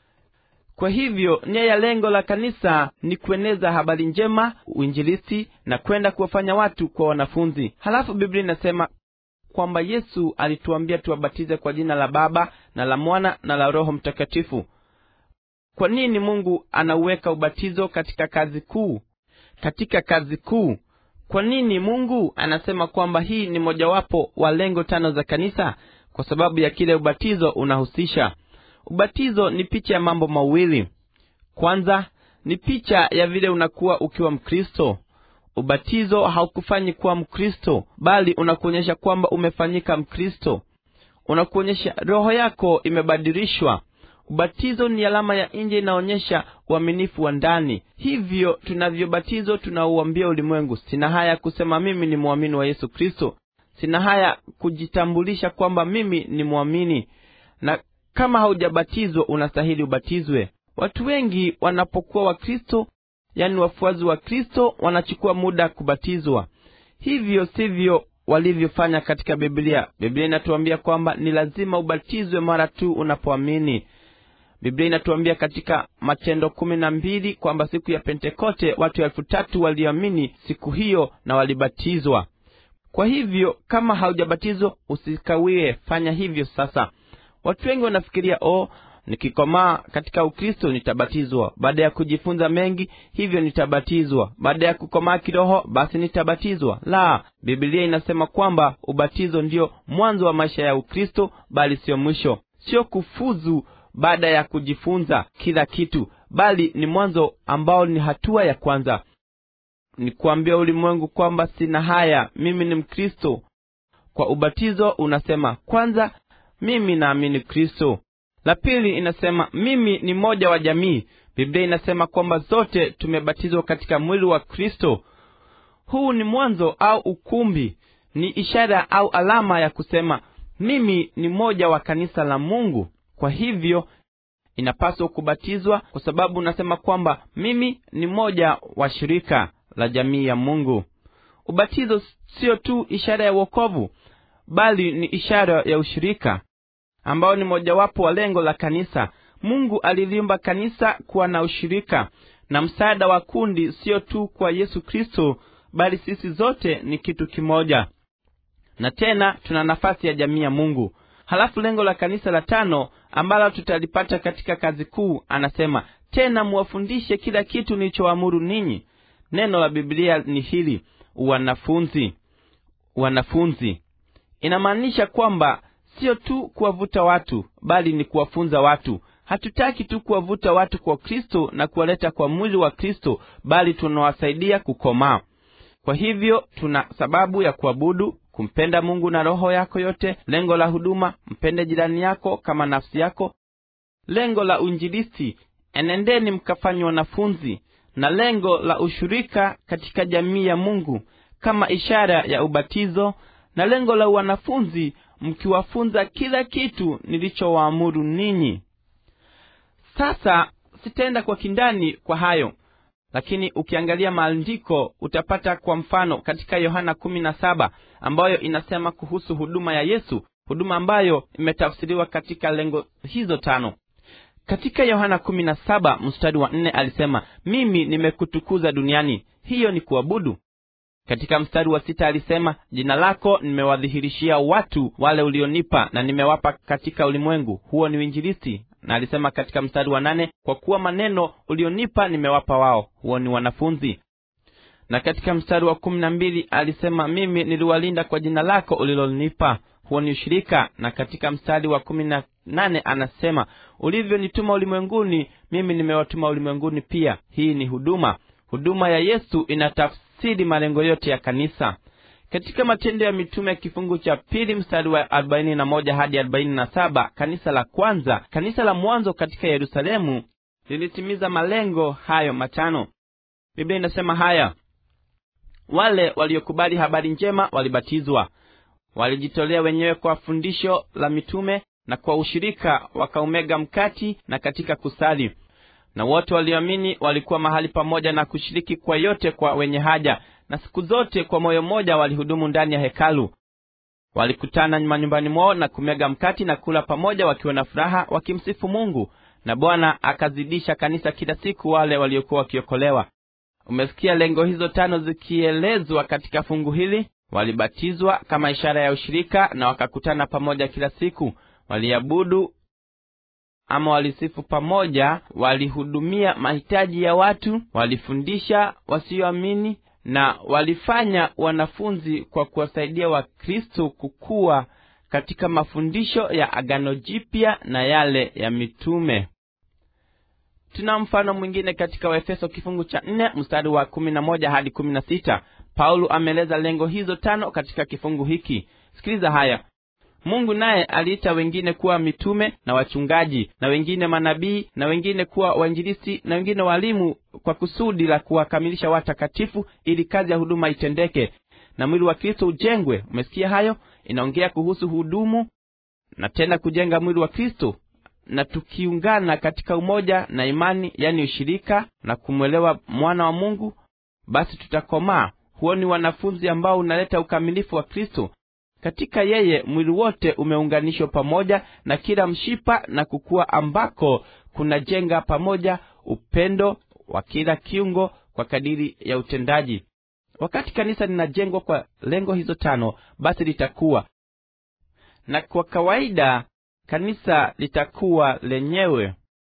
S1: kwa hivyo nia ya lengo la kanisa ni kueneza habari njema uinjilisti na kwenda kuwafanya watu kwa wanafunzi halafu biblia inasema kwamba yesu alituambia tuwabatize kwa jina la baba na la mwana na la roho mtakatifu kwa nini mungu anauweka ubatizo katika kazi kuu katika kazi kuu kwa nini mungu anasema kwamba hii ni mojawapo wa lengo tano za kanisa kwa sababu ya kile ubatizo unahusisha ubatizo ni picha ya mambo mawili kwanza ni picha ya vile unakuwa ukiwa mkristo ubatizo haukufanyi kuwa mkristo bali unakuonyesha kwamba umefanyika mkristo unakuonyesha roho yako imebadilishwa ubatizo ni alama ya nje inaonyesha uaminifu wa ndani hivyo tunavyobatizo tunauambia ulimwengu sina haya kusema mimi ni mwamini wa yesu kristo sina haya kujitambulisha kwamba mimi ni mwamini na kama haujabatizwa unastahili ubatizwe watu wengi wanapokuwa wakristo yani wafuazi wa kristo wanachukua muda kubatizwa hivyo sivyo walivyofanya katika biblia biblia inatuambia kwamba ni lazima ubatizwe mara tu unapoamini biblia inatuambia katika matendo kumi na mbili kwamba siku ya pentekote watu elfu tatu walioamini siku hiyo na walibatizwa kwa hivyo kama haujabatizwa usikawie fanya hivyo sasa watu wengi wanafikiria o nikikomaa katika ukristo nitabatizwa baada ya kujifunza mengi hivyo nitabatizwa baada ya kukomaa kiroho basi nitabatizwa la bibilia inasema kwamba ubatizo ndio mwanzo wa maisha ya ukristo bali sio mwisho sio kufuzu baada ya kujifunza kila kitu bali ni mwanzo ambao ni hatua ya kwanza ni kuambia ulimwengu kwamba sina haya mimi ni mkristo kwa ubatizo unasema kwanza mimi naamini kristo la pili inasema mimi ni mmoja wa jamii biblia inasema kwamba zote tumebatizwa katika mwili wa kristo huu ni mwanzo au ukumbi ni ishara au alama ya kusema mimi ni mmoja wa kanisa la mungu kwa hivyo inapaswa kubatizwa kwa sababu unasema kwamba mimi ni mmoja wa shirika la jamii ya mungu ubatizo sio tu ishara ya uokovu bali ni ishara ya ushirika ambao ni mojawapo wa lengo la kanisa mungu aliliumba kanisa kuwa na ushirika na msaada wa kundi sio tu kwa yesu kristo bali sisi zote ni kitu kimoja na tena tuna nafasi ya jamii ya mungu halafu lengo la kanisa la tano ambalo tutalipata katika kazi kuu anasema tena muwafundishe kila kitu nilichoamuru ninyi neno la biblia ni hili wanafunzi wanafunzi inamaanisha kwamba sio tu kuwavuta watu bali ni kuwafunza watu hatutaki tu kuwavuta watu kwa kristo na kuwaleta kwa mwili wa kristo bali tunawasaidia kukomaa kwa hivyo tuna sababu ya kuabudu kumpenda mungu na roho yako yote lengo la huduma mpende jirani yako kama nafsi yako lengo la uinjilisti enendeni mkafanywa wanafunzi na lengo la ushirika katika jamii ya mungu kama ishara ya ubatizo na lengo la wanafunzi mkiwafunza kila kitu nilichowaamuru ninyi sasa sitaenda kwa kindani kwa hayo lakini ukiangalia maandiko utapata kwa mfano katika yohana kumi na saba ambayo inasema kuhusu huduma ya yesu huduma ambayo imetafsiriwa katika lengo hizo tano katika yohana kumi na saba mstari wa nne alisema mimi nimekutukuza duniani hiyo ni kuabudu katika mstari wa sita alisema jina lako nimewadhihirishia watu wale ulionipa na nimewapa katika ulimwengu huo ni uinjilisti na alisema katika mstari wa nane kwa kuwa maneno ulionipa nimewapa wao huo ni wanafunzi na katika mstari wa kumi na mbili alisema mimi niliwalinda kwa jina lako ulilonipa huo ni ushirika na katika mstari wa kumi na nane anasema ulivyonituma ulimwenguni mimi nimewatuma ulimwenguni pia hii ni huduma huduma ya yesu inatafsiri malengo yote ya kanisa katika matendo ya mitume ya kifungu cha pili mstari wa arobaini na moja hadi arobaini na saba kanisa la kwanza kanisa la mwanzo katika yerusalemu lilitimiza malengo hayo matano biblia inasema haya wale waliokubali habari njema walibatizwa walijitolea wenyewe kwa fundisho la mitume na kwa ushirika wakaumega mkati na katika kusali na wote walioamini walikuwa mahali pamoja na kushiriki kwa yote kwa wenye haja na siku zote kwa moyo mmoja walihudumu ndani ya hekalu walikutana manyumbani mwao na kumega mkati na kula pamoja wakiwa na furaha wakimsifu mungu na bwana akazidisha kanisa kila siku wale waliokuwa wakiokolewa umesikia lengo hizo tano zikielezwa katika fungu hili walibatizwa kama ishara ya ushirika na wakakutana pamoja kila siku waliabudu ama walisifu pamoja walihudumia mahitaji ya watu walifundisha wasioamini na walifanya wanafunzi kwa kuwasaidia wakristo kukua katika mafundisho ya agano jipya na yale ya mitume tuna mfano mwingine katika waefeso kifungu cha nne mstari wa kumi na moja hadi kumi na sita paulo ameeleza lengo hizo tano katika kifungu hiki sikiliza haya mungu naye aliita wengine kuwa mitume na wachungaji na wengine manabii na wengine kuwa wainjilisi na wengine walimu kwa kusudi la kuwakamilisha watakatifu ili kazi ya huduma itendeke na mwili wa kristo ujengwe umesikia hayo inaongea kuhusu hudumu na tena kujenga mwili wa kristo na tukiungana katika umoja na imani yani ushirika na kumwelewa mwana wa mungu basi tutakomaa huo ni wanafunzi ambao unaleta ukamilifu wa kristo katika yeye mwili wote umeunganishwa pamoja na kila mshipa na kukua ambako kunajenga pamoja upendo wa kila kiungo kwa kadiri ya utendaji wakati kanisa linajengwa kwa lengo hizo tano basi litakuwa na kwa kawaida kanisa litakuwa lenyewe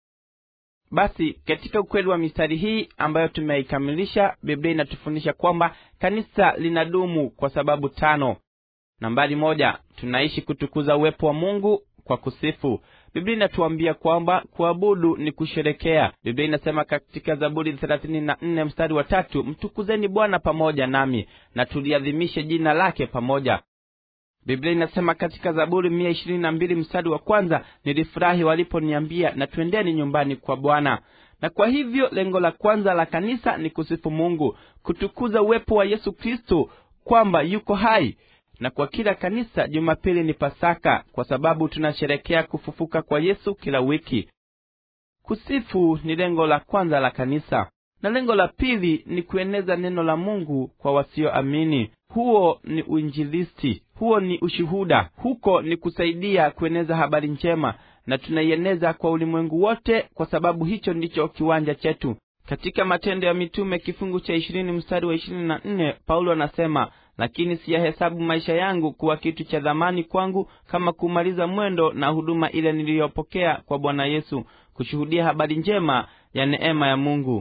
S1: basi katika ukweli wa mistari hii ambayo tumeikamilisha biblia inatufundisha kwamba kanisa linadumu kwa sababu tano nambari moja tunaishi kutukuza uwepo wa mungu kwa kusifu biblia inatuambia kwamba kuabudu ni kusherekea biblia inasema katika zaburi thelathini na nne mstari wa tatu mtukuzeni bwana pamoja nami na tuliadhimishe jina lake pamoja biblia inasema katika zaburi mia ishirini na mbili mstari wa kwanza nilifurahi waliponiambia na twendeni nyumbani kwa bwana na kwa hivyo lengo la kwanza la kanisa ni kusifu mungu kutukuza uwepo wa yesu kristo kwamba yuko hai na kwa kila kanisa jumapili ni pasaka kwa sababu tunasherekea kufufuka kwa yesu kila wiki kusifu ni lengo la kwanza la kanisa na lengo la pili ni kueneza neno la mungu kwa wasioamini huo ni uinjilisti huo ni ushuhuda huko ni kusaidia kueneza habari njema na tunaieneza kwa ulimwengu wote kwa sababu hicho ndicho kiwanja chetu katika matendo ya mitume kifungu cha ishirini mstari wa ishirini na nne paulo anasema lakini siyahesabu maisha yangu kuwa kitu cha dhamani kwangu kama kumaliza mwendo na huduma ile niliyopokea kwa bwana yesu kushuhudia habari njema ya neema ya mungu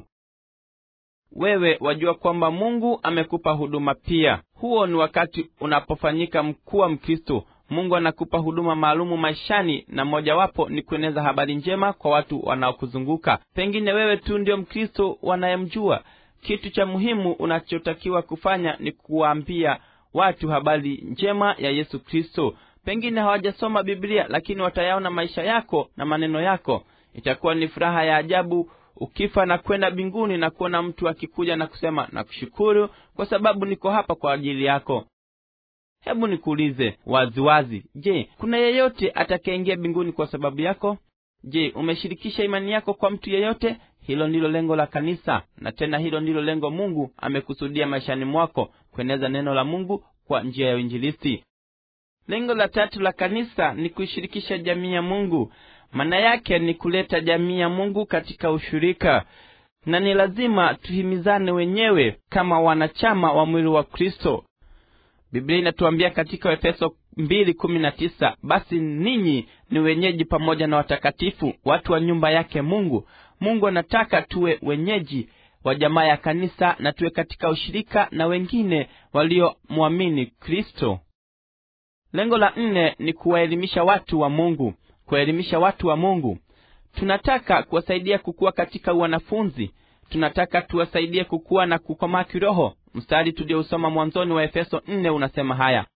S1: wewe wajua kwamba mungu amekupa huduma pia huo ni wakati unapofanyika mkuu wa mkristo mungu anakupa huduma maalumu maishani na mojawapo ni kueneza habari njema kwa watu wanaokuzunguka pengine wewe tu ndio mkristo wanayemjua kitu cha muhimu unachotakiwa kufanya ni kuwaambia watu habari njema ya yesu kristo pengine hawajasoma biblia lakini watayaona maisha yako na maneno yako itakuwa ni furaha ya ajabu ukifa na kwenda mbinguni na kuona mtu akikuja na kusema nakushukuru kwa sababu niko hapa kwa ajili yako hebu nikuulize waziwazi je kuna yeyote atakayeingia mbinguni kwa sababu yako je umeshirikisha imani yako kwa mtu yeyote hilo ndilo lengo la kanisa na tena hilo ndilo lengo mungu amekusudia maishani mwako kueneza neno la mungu kwa njia ya uinjilisti lengo la tatu la kanisa ni kuishirikisha jamii ya mungu maana yake ni kuleta jamii ya mungu katika ushirika na ni lazima tuhimizane wenyewe kama wanachama wa mwili wa kristo biblia inatuambia katika efeso mbili kumi na tisa basi ninyi ni wenyeji pamoja na watakatifu watu wa nyumba yake mungu mungu anataka tuwe wenyeji wa jamaa ya kanisa na tuwe katika ushirika na wengine waliomwamini kristo lengo la nne ni kuwaelimisha watu wa mungu kuwaelimisha watu wa mungu tunataka kuwasaidia kukuwa katika wanafunzi tunataka tuwasaidie kukuwa na kukomaa kiroho mstari tuliousoma mwanzoni wa efeso nne unasema haya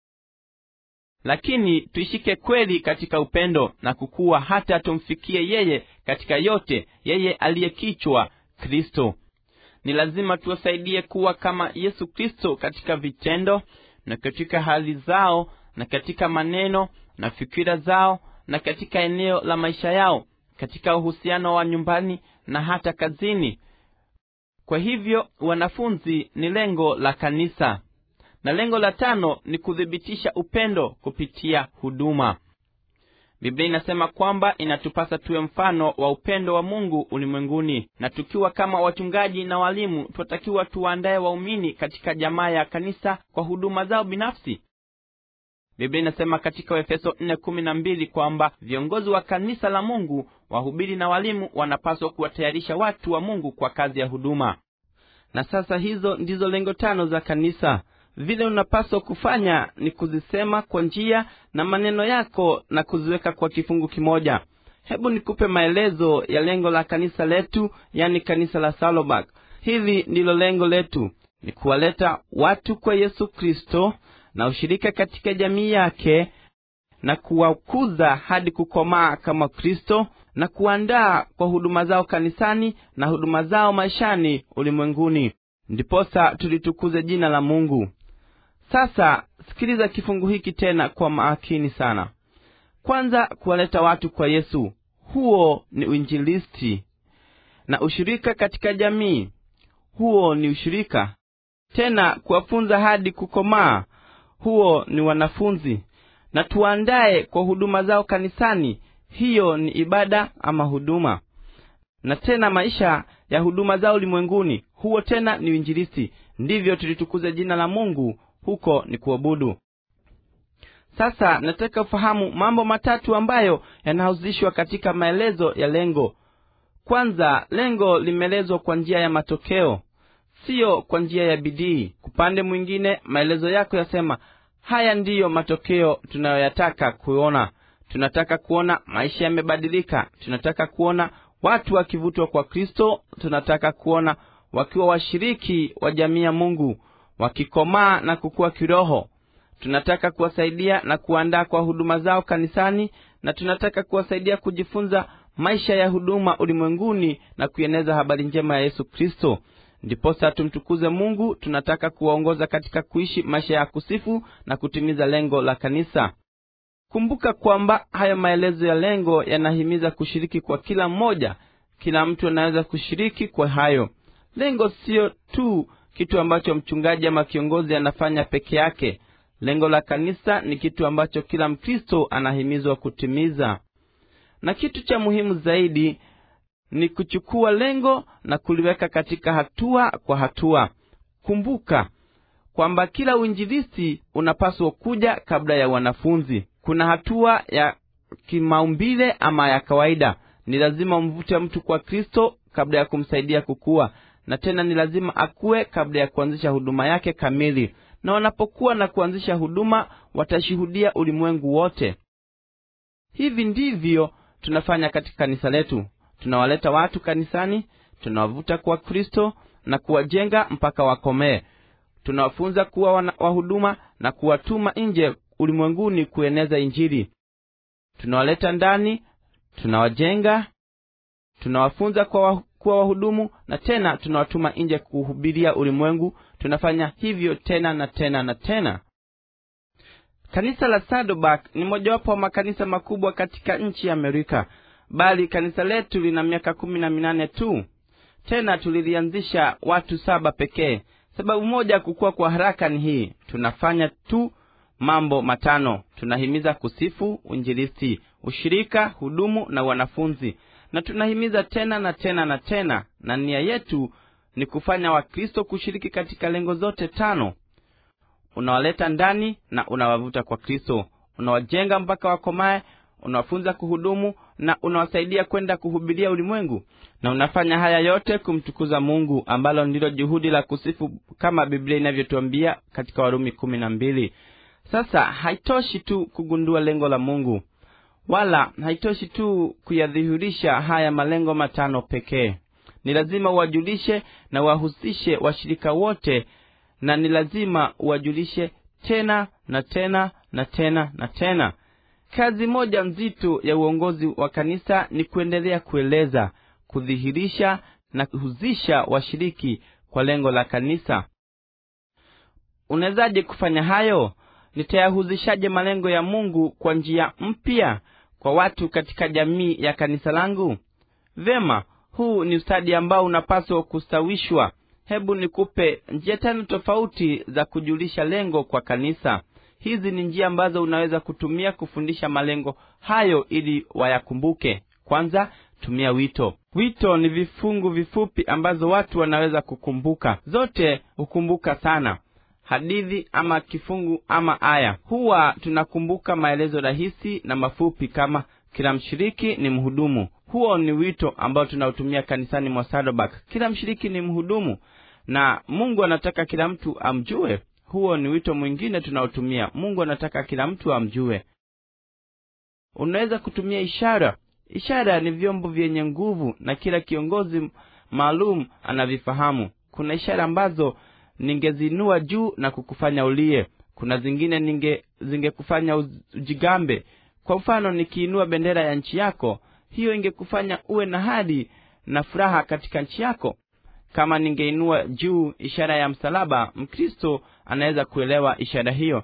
S1: lakini tuishike kweli katika upendo na kukuwa hata tumfikie yeye katika yote yeye aliyekichwa kristo ni lazima tuwasaidie kuwa kama yesu kristo katika vitendo na katika hali zao na katika maneno na fikira zao na katika eneo la maisha yao katika uhusiano wa nyumbani na hata kazini kwa hivyo wanafunzi ni lengo la kanisa na lengo la tano ni kuthibitisha upendo kupitia huduma biblia inasema kwamba inatupasa tuwe mfano wa upendo wa mungu ulimwenguni na tukiwa kama wachungaji na walimu tunatakiwa tuwaandaye waumini katika jamaa ya kanisa kwa huduma zao binafsi biblia inasema katika waefeso nne kumi na mbili kwamba viongozi wa kanisa la mungu wahubiri na walimu wanapaswa kuwatayarisha watu wa mungu kwa kazi ya huduma na sasa hizo ndizo lengo tano za kanisa vile unapaswa kufanya ni kuzisema kwa njia na maneno yako na kuziweka kwa kifungu kimoja hebu nikupe maelezo ya lengo la kanisa letu yani kanisa la salobak hili ndilo lengo letu ni kuwaleta watu kwa yesu kristo na ushirika katika jamii yake na kuwakuza hadi kukomaa kama kristo na kuandaa kwa huduma zao kanisani na huduma zao maishani ulimwenguni ndiposa tulitukuze jina la mungu sasa sikiliza kifungu hiki tena kwa makini sana kwanza kuwaleta watu kwa yesu huo ni uinjilisti na ushirika katika jamii huo ni ushirika tena kuwafunza hadi kukomaa huo ni wanafunzi na tuandaye kwa huduma zao kanisani hiyo ni ibada ama huduma na tena maisha ya huduma zao ulimwenguni huo tena ni uinjilisti ndivyo tulitukuze jina la mungu huko ni kuabudu sasa nataka ufahamu mambo matatu ambayo yanahusishwa katika maelezo ya lengo kwanza lengo limeelezwa kwa njia ya matokeo siyo kwa njia ya bidii upande mwingine maelezo yako yasema haya ndiyo matokeo tunayoyataka kuona tunataka kuona maisha yamebadilika tunataka kuona watu wakivutwa kwa kristo tunataka kuona wakiwa washiriki wa jamii ya mungu wakikomaa na kukuwa kiroho tunataka kuwasaidia na kuandaa kwa huduma zao kanisani na tunataka kuwasaidia kujifunza maisha ya huduma ulimwenguni na kuieneza habari njema ya yesu kristo ndiposa tumtukuze mungu tunataka kuwaongoza katika kuishi maisha ya kusifu na kutimiza lengo la kanisa kumbuka kwamba hayo maelezo ya lengo yanahimiza kushiriki kwa kila mmoja kila mtu anaweza kushiriki kwa hayo lengo siyo tu kitu ambacho mchungaji ama kiongozi anafanya peke yake lengo la kanisa ni kitu ambacho kila mkristo anahimizwa kutimiza na kitu cha muhimu zaidi ni kuchukua lengo na kuliweka katika hatua kwa hatua kumbuka kwamba kila uinjilisti unapaswa kuja kabla ya wanafunzi kuna hatua ya kimaumbile ama ya kawaida ni lazima umvute mtu kwa kristo kabla ya kumsaidia kukua na tena ni lazima akuwe kabla ya kuanzisha huduma yake kamili na wanapokuwa na kuanzisha huduma watashuhudia ulimwengu wote hivi ndivyo tunafanya katika kanisa letu tunawaleta watu kanisani tunawavuta kwa kristo na kuwajenga mpaka wakomee tunawafunza kuwa wahuduma na kuwatuma nje ulimwenguni kueneza injili tunawaleta ndani tunawajenga tunawafunza kwa kuwa wahudumu na tena tunawatuma nje kuhubiria ulimwengu tunafanya hivyo tena na tena na tena kanisa la sadobak ni mojawapo wa makanisa makubwa katika nchi ya amerika bali kanisa letu lina miaka kumi na minane tu tena tulilianzisha watu saba pekee sababu moja ya kukua kwa haraka ni hii tunafanya tu mambo matano tunahimiza kusifu uinjilisti ushirika hudumu na wanafunzi na tunahimiza tena na tena na tena na nia yetu ni kufanya wakristo kushiriki katika lengo zote tano unawaleta ndani na unawavuta kwa kristo unawajenga mpaka wakomae unawafunza kuhudumu na unawasaidia kwenda kuhubiria ulimwengu na unafanya haya yote kumtukuza mungu ambalo ndilo juhudi la kusifu kama biblia inavyotuambia katika warumi kumi na mbili sasa haitoshi tu kugundua lengo la mungu wala haitoshi tu kuyadhihirisha haya malengo matano pekee ni lazima uwajulishe na wahusishe washirika wote na ni lazima uwajulishe tena na tena na tena na tena kazi moja nzito ya uongozi wa kanisa ni kuendelea kueleza kudhihirisha na kuhuzisha washiriki kwa lengo la kanisa unawezaje kufanya hayo nitayahuzishaje malengo ya mungu kwa njia mpya kwa watu katika jamii ya kanisa langu vema huu ni ustadi ambao unapaswa kustawishwa hebu nikupe njia tano tofauti za kujulisha lengo kwa kanisa hizi ni njia ambazo unaweza kutumia kufundisha malengo hayo ili wayakumbuke kwanza tumia wito wito ni vifungu vifupi ambazo watu wanaweza kukumbuka zote hukumbuka sana hadithi ama kifungu ama aya huwa tunakumbuka maelezo rahisi na mafupi kama kila mshiriki ni mhudumu huo ni wito ambao tunautumia kanisani mwa sadobak kila mshiriki ni mhudumu na mungu anataka kila mtu amjue huo ni wito mwingine tunaotumia mungu anataka kila mtu amjue unaweza kutumia ishara ishara ni vyombo vyenye nguvu na kila kiongozi maalum anavifahamu kuna ishara ambazo ningezinua juu na kukufanya ulie kuna zingine ninge zingekufanya ujigambe kwa mfano nikiinua bendera ya nchi yako hiyo ingekufanya uwe na hadi na furaha katika nchi yako kama ningeinua juu ishara ya msalaba mkristo anaweza kuelewa ishara hiyo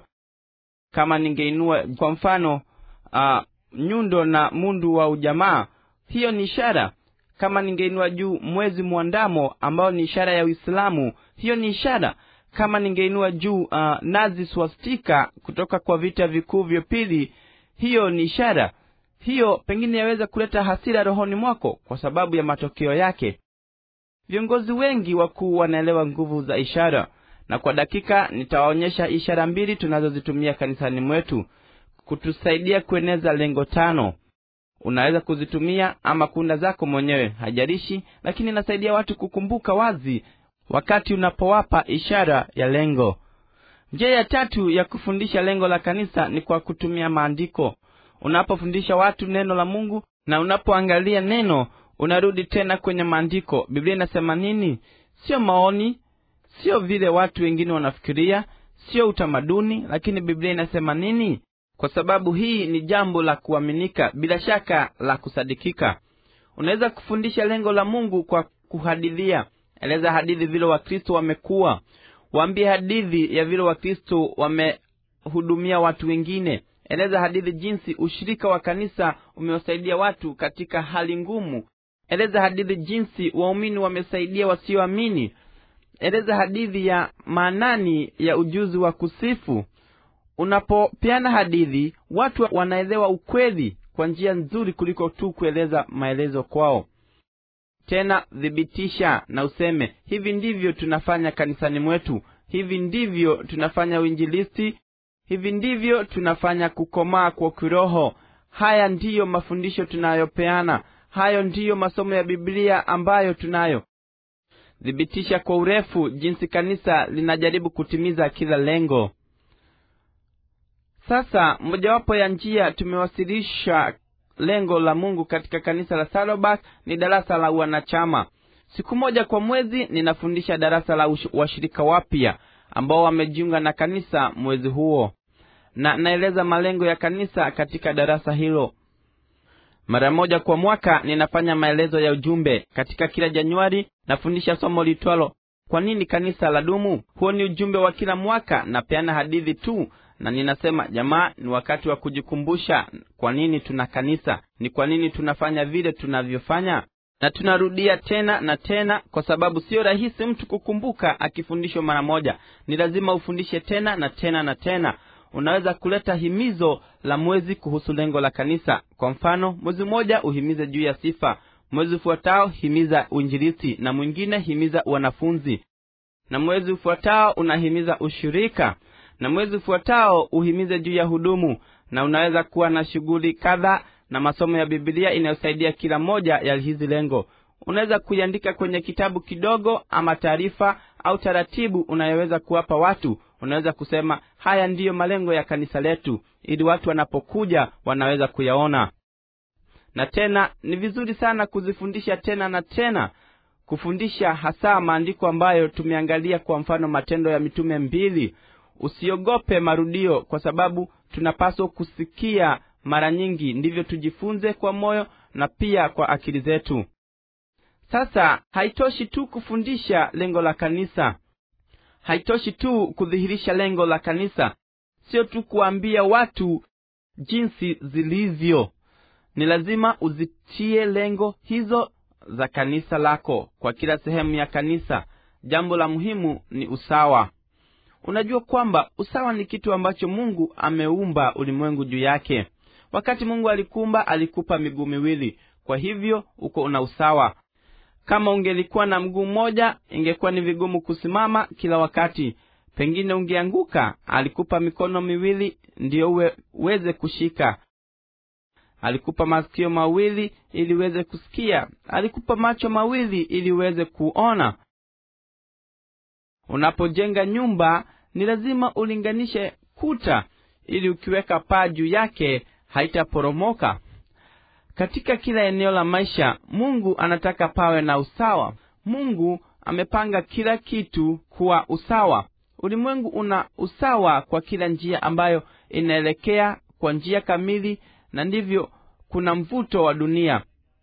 S1: kama ningeinua kwa mfano uh, nyundo na mundu wa ujamaa hiyo ni ishara kama ningeinua juu mwezi mwandamo ambao ni ishara ya uislamu hiyo ni ishara kama ningeinua juu uh, nazi swastika kutoka kwa vita vikuu vya pili hiyo ni ishara hiyo pengine yaweza kuleta hasira rohoni mwako kwa sababu ya matokeo yake viongozi wengi wakuu wanaelewa nguvu za ishara na kwa dakika nitawaonyesha ishara mbili tunazozitumia kanisani mwetu kutusaidia kueneza lengo tano unaweza kuzitumia ama kunda zako mwenyewe hajarishi lakini inasaidia watu kukumbuka wazi wakati unapowapa ishara ya lengo njia ya tatu ya kufundisha lengo la kanisa ni kwa kutumia maandiko unapofundisha watu neno la mungu na unapoangalia neno unarudi tena kwenye maandiko biblia inasema nini sio maoni sio vile watu wengine wanafikiria sio utamaduni lakini biblia inasema nini kwa sababu hii ni jambo la kuaminika bila shaka la kusadikika unaweza kufundisha lengo la mungu kwa kuhadithia eleza hadithi vile wakristo wamekuwa waambie hadithi ya vile wakristo wamehudumia watu wengine eleza hadithi jinsi ushirika wa kanisa umewasaidia watu katika hali ngumu eleza hadithi jinsi waumini wamesaidia wasioamini eleza hadithi ya maanani ya ujuzi wa kusifu unapopeana hadithi watu wanaelewa ukweli kwa njia nzuri kuliko tu kueleza maelezo kwao tena thibitisha na useme hivi ndivyo tunafanya kanisani mwetu hivi ndivyo tunafanya uinjilisti hivi ndivyo tunafanya kukomaa kwa kiroho haya ndiyo mafundisho tunayopeana hayo ndiyo masomo ya biblia ambayo tunayo thibitisha kwa urefu jinsi kanisa linajaribu kutimiza kila lengo sasa mojawapo ya njia tumewasilisha lengo la mungu katika kanisa la salobak ni darasa la wanachama siku moja kwa mwezi ninafundisha darasa la washirika wapya ambao wamejiunga na kanisa mwezi huo na naeleza malengo ya kanisa katika darasa hilo mara moja kwa mwaka ninafanya maelezo ya ujumbe katika kila januari nafundisha somo litwalo kwa nini kanisa la dumu huo ni ujumbe wa kila mwaka napeana hadithi tu na ninasema jamaa ni wakati wa kujikumbusha kwa nini tuna kanisa ni kwa nini tunafanya vile tunavyofanya na tunarudia tena na tena kwa sababu sio rahisi mtu kukumbuka akifundishwa mara moja ni lazima ufundishe tena na tena na tena unaweza kuleta himizo la mwezi kuhusu lengo la kanisa kwa mfano mwezi mmoja uhimize juu ya sifa mwezi ufuatao himiza uinjilisti na mwingine himiza wanafunzi na mwezi ufuatao unahimiza ushirika na mwezi ufuatao uhimize juu ya hudumu na unaweza kuwa na shughuli kadha na masomo ya bibilia inayosaidia kila moja ya hizi lengo unaweza kuiandika kwenye kitabu kidogo ama taarifa au taratibu unayoweza kuwapa watu unaweza kusema haya ndiyo malengo ya kanisa letu ili watu wanapokuja wanaweza kuyaona na tena ni vizuri sana kuzifundisha tena na tena kufundisha hasa maandiko ambayo tumeangalia kwa mfano matendo ya mitume mbili usiogope marudio kwa sababu tunapaswa kusikia mara nyingi ndivyo tujifunze kwa moyo na pia kwa akili zetu sasa haitoshi tu kufundisha lengo la kanisa haitoshi tu kudhihirisha lengo la kanisa sio tu kuambia watu jinsi zilivyo ni lazima uzitie lengo hizo za kanisa lako kwa kila sehemu ya kanisa jambo la muhimu ni usawa unajua kwamba usawa ni kitu ambacho mungu ameumba ulimwengu juu yake wakati mungu alikuumba alikupa miguu miwili kwa hivyo uko una usawa kama ungelikuwa na mguu mmoja ingekuwa ni vigumu kusimama kila wakati pengine ungeanguka alikupa mikono miwili ndiyo uwe, uweze kushika alikupa masikio mawili ili uweze kusikia alikupa macho mawili ili uweze kuona unapojenga nyumba ni lazima ulinganishe kuta ili ukiweka paa juu yake haitaporomoka katika kila eneo la maisha mungu anataka pawe na usawa mungu amepanga kila kitu kuwa usawa ulimwengu una usawa kwa kila njia ambayo inaelekea kwa njia kamili na ndivyo kuna mvuto wa dunia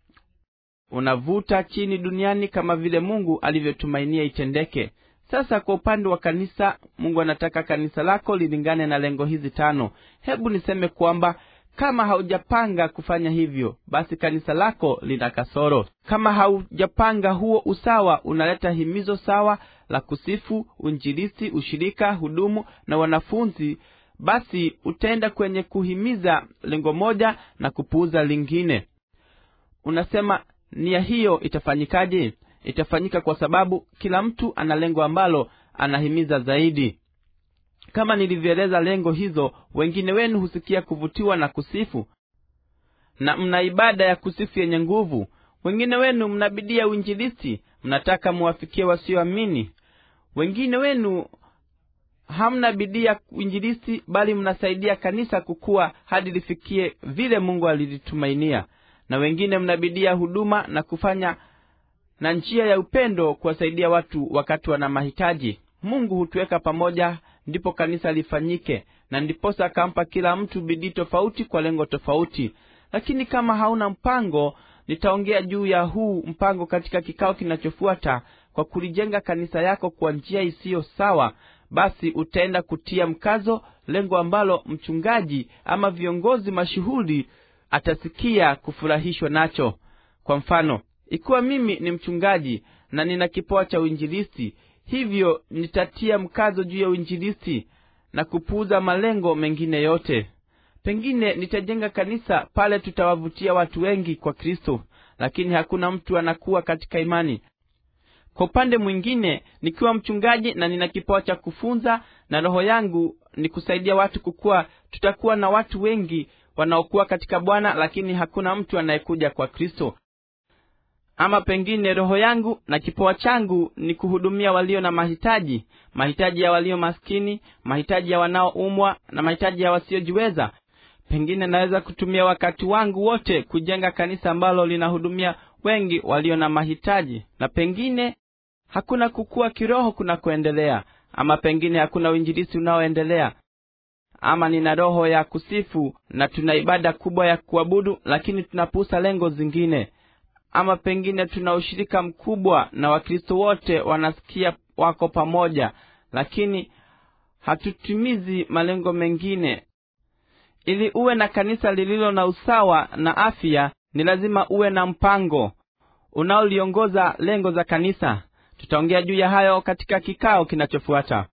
S1: unavuta chini duniani kama vile mungu alivyotumainia itendeke sasa kwa upande wa kanisa mungu anataka kanisa lako lilingane na lengo hizi tano hebu niseme kwamba kama haujapanga kufanya hivyo basi kanisa lako lina kasoro kama haujapanga huo usawa unaleta himizo sawa la kusifu uinjilisti ushirika hudumu na wanafunzi basi utaenda kwenye kuhimiza lengo moja na kupuuza lingine unasema nia hiyo itafanyikaje itafanyika kwa sababu kila mtu ana lengo ambalo anahimiza zaidi kama nilivyoeleza lengo hizo wengine wenu husikia kuvutiwa na kusifu na mna ibada ya kusifu yenye nguvu wengine wenu mna bidii ya uinjilisti mnataka muwafikie wasioamini wengine wenu hamna bidii ya uinjilisti bali mnasaidia kanisa kukua hadi lifikie vile mungu alilitumainia na wengine mna bidii ya huduma na kufanya na njia ya upendo kuwasaidia watu wakati wana mahitaji mungu hutuweka pamoja ndipo kanisa lifanyike na ndiposa akampa kila mtu bidii tofauti kwa lengo tofauti lakini kama hauna mpango nitaongea juu ya huu mpango katika kikao kinachofuata kwa kulijenga kanisa yako kwa njia isiyo sawa basi utaenda kutia mkazo lengo ambalo mchungaji ama viongozi mashuhuri atasikia kufurahishwa nacho kwa mfano ikiwa mimi ni mchungaji na nina kipoa cha uinjilisti hivyo nitatia mkazo juu ya uinjilisti na kupuuza malengo mengine yote pengine nitajenga kanisa pale tutawavutia watu wengi kwa kristo lakini hakuna mtu anakuwa katika imani kwa upande mwingine nikiwa mchungaji na nina kipawa cha kufunza na roho yangu ni kusaidia watu kukua tutakuwa na watu wengi wanaokuwa katika bwana lakini hakuna mtu anayekuja kwa kristo ama pengine roho yangu na kipawa changu ni kuhudumia walio na mahitaji mahitaji ya walio maskini mahitaji ya wanaoumwa na mahitaji ya wasiojiweza pengine naweza kutumia wakati wangu wote kujenga kanisa ambalo linahudumia wengi walio na mahitaji na pengine hakuna kukua kiroho kunakoendelea ama pengine hakuna uinjilisi unaoendelea ama nina roho ya kusifu na tuna ibada kubwa ya kuabudu lakini tunapuusa lengo zingine ama pengine tuna ushirika mkubwa na wakristo wote wanasikia wako pamoja lakini hatutimizi malengo mengine ili uwe na kanisa lililo na usawa na afya ni lazima uwe na mpango unaoliongoza lengo za kanisa tutaongea juu ya hayo katika kikao kinachofuata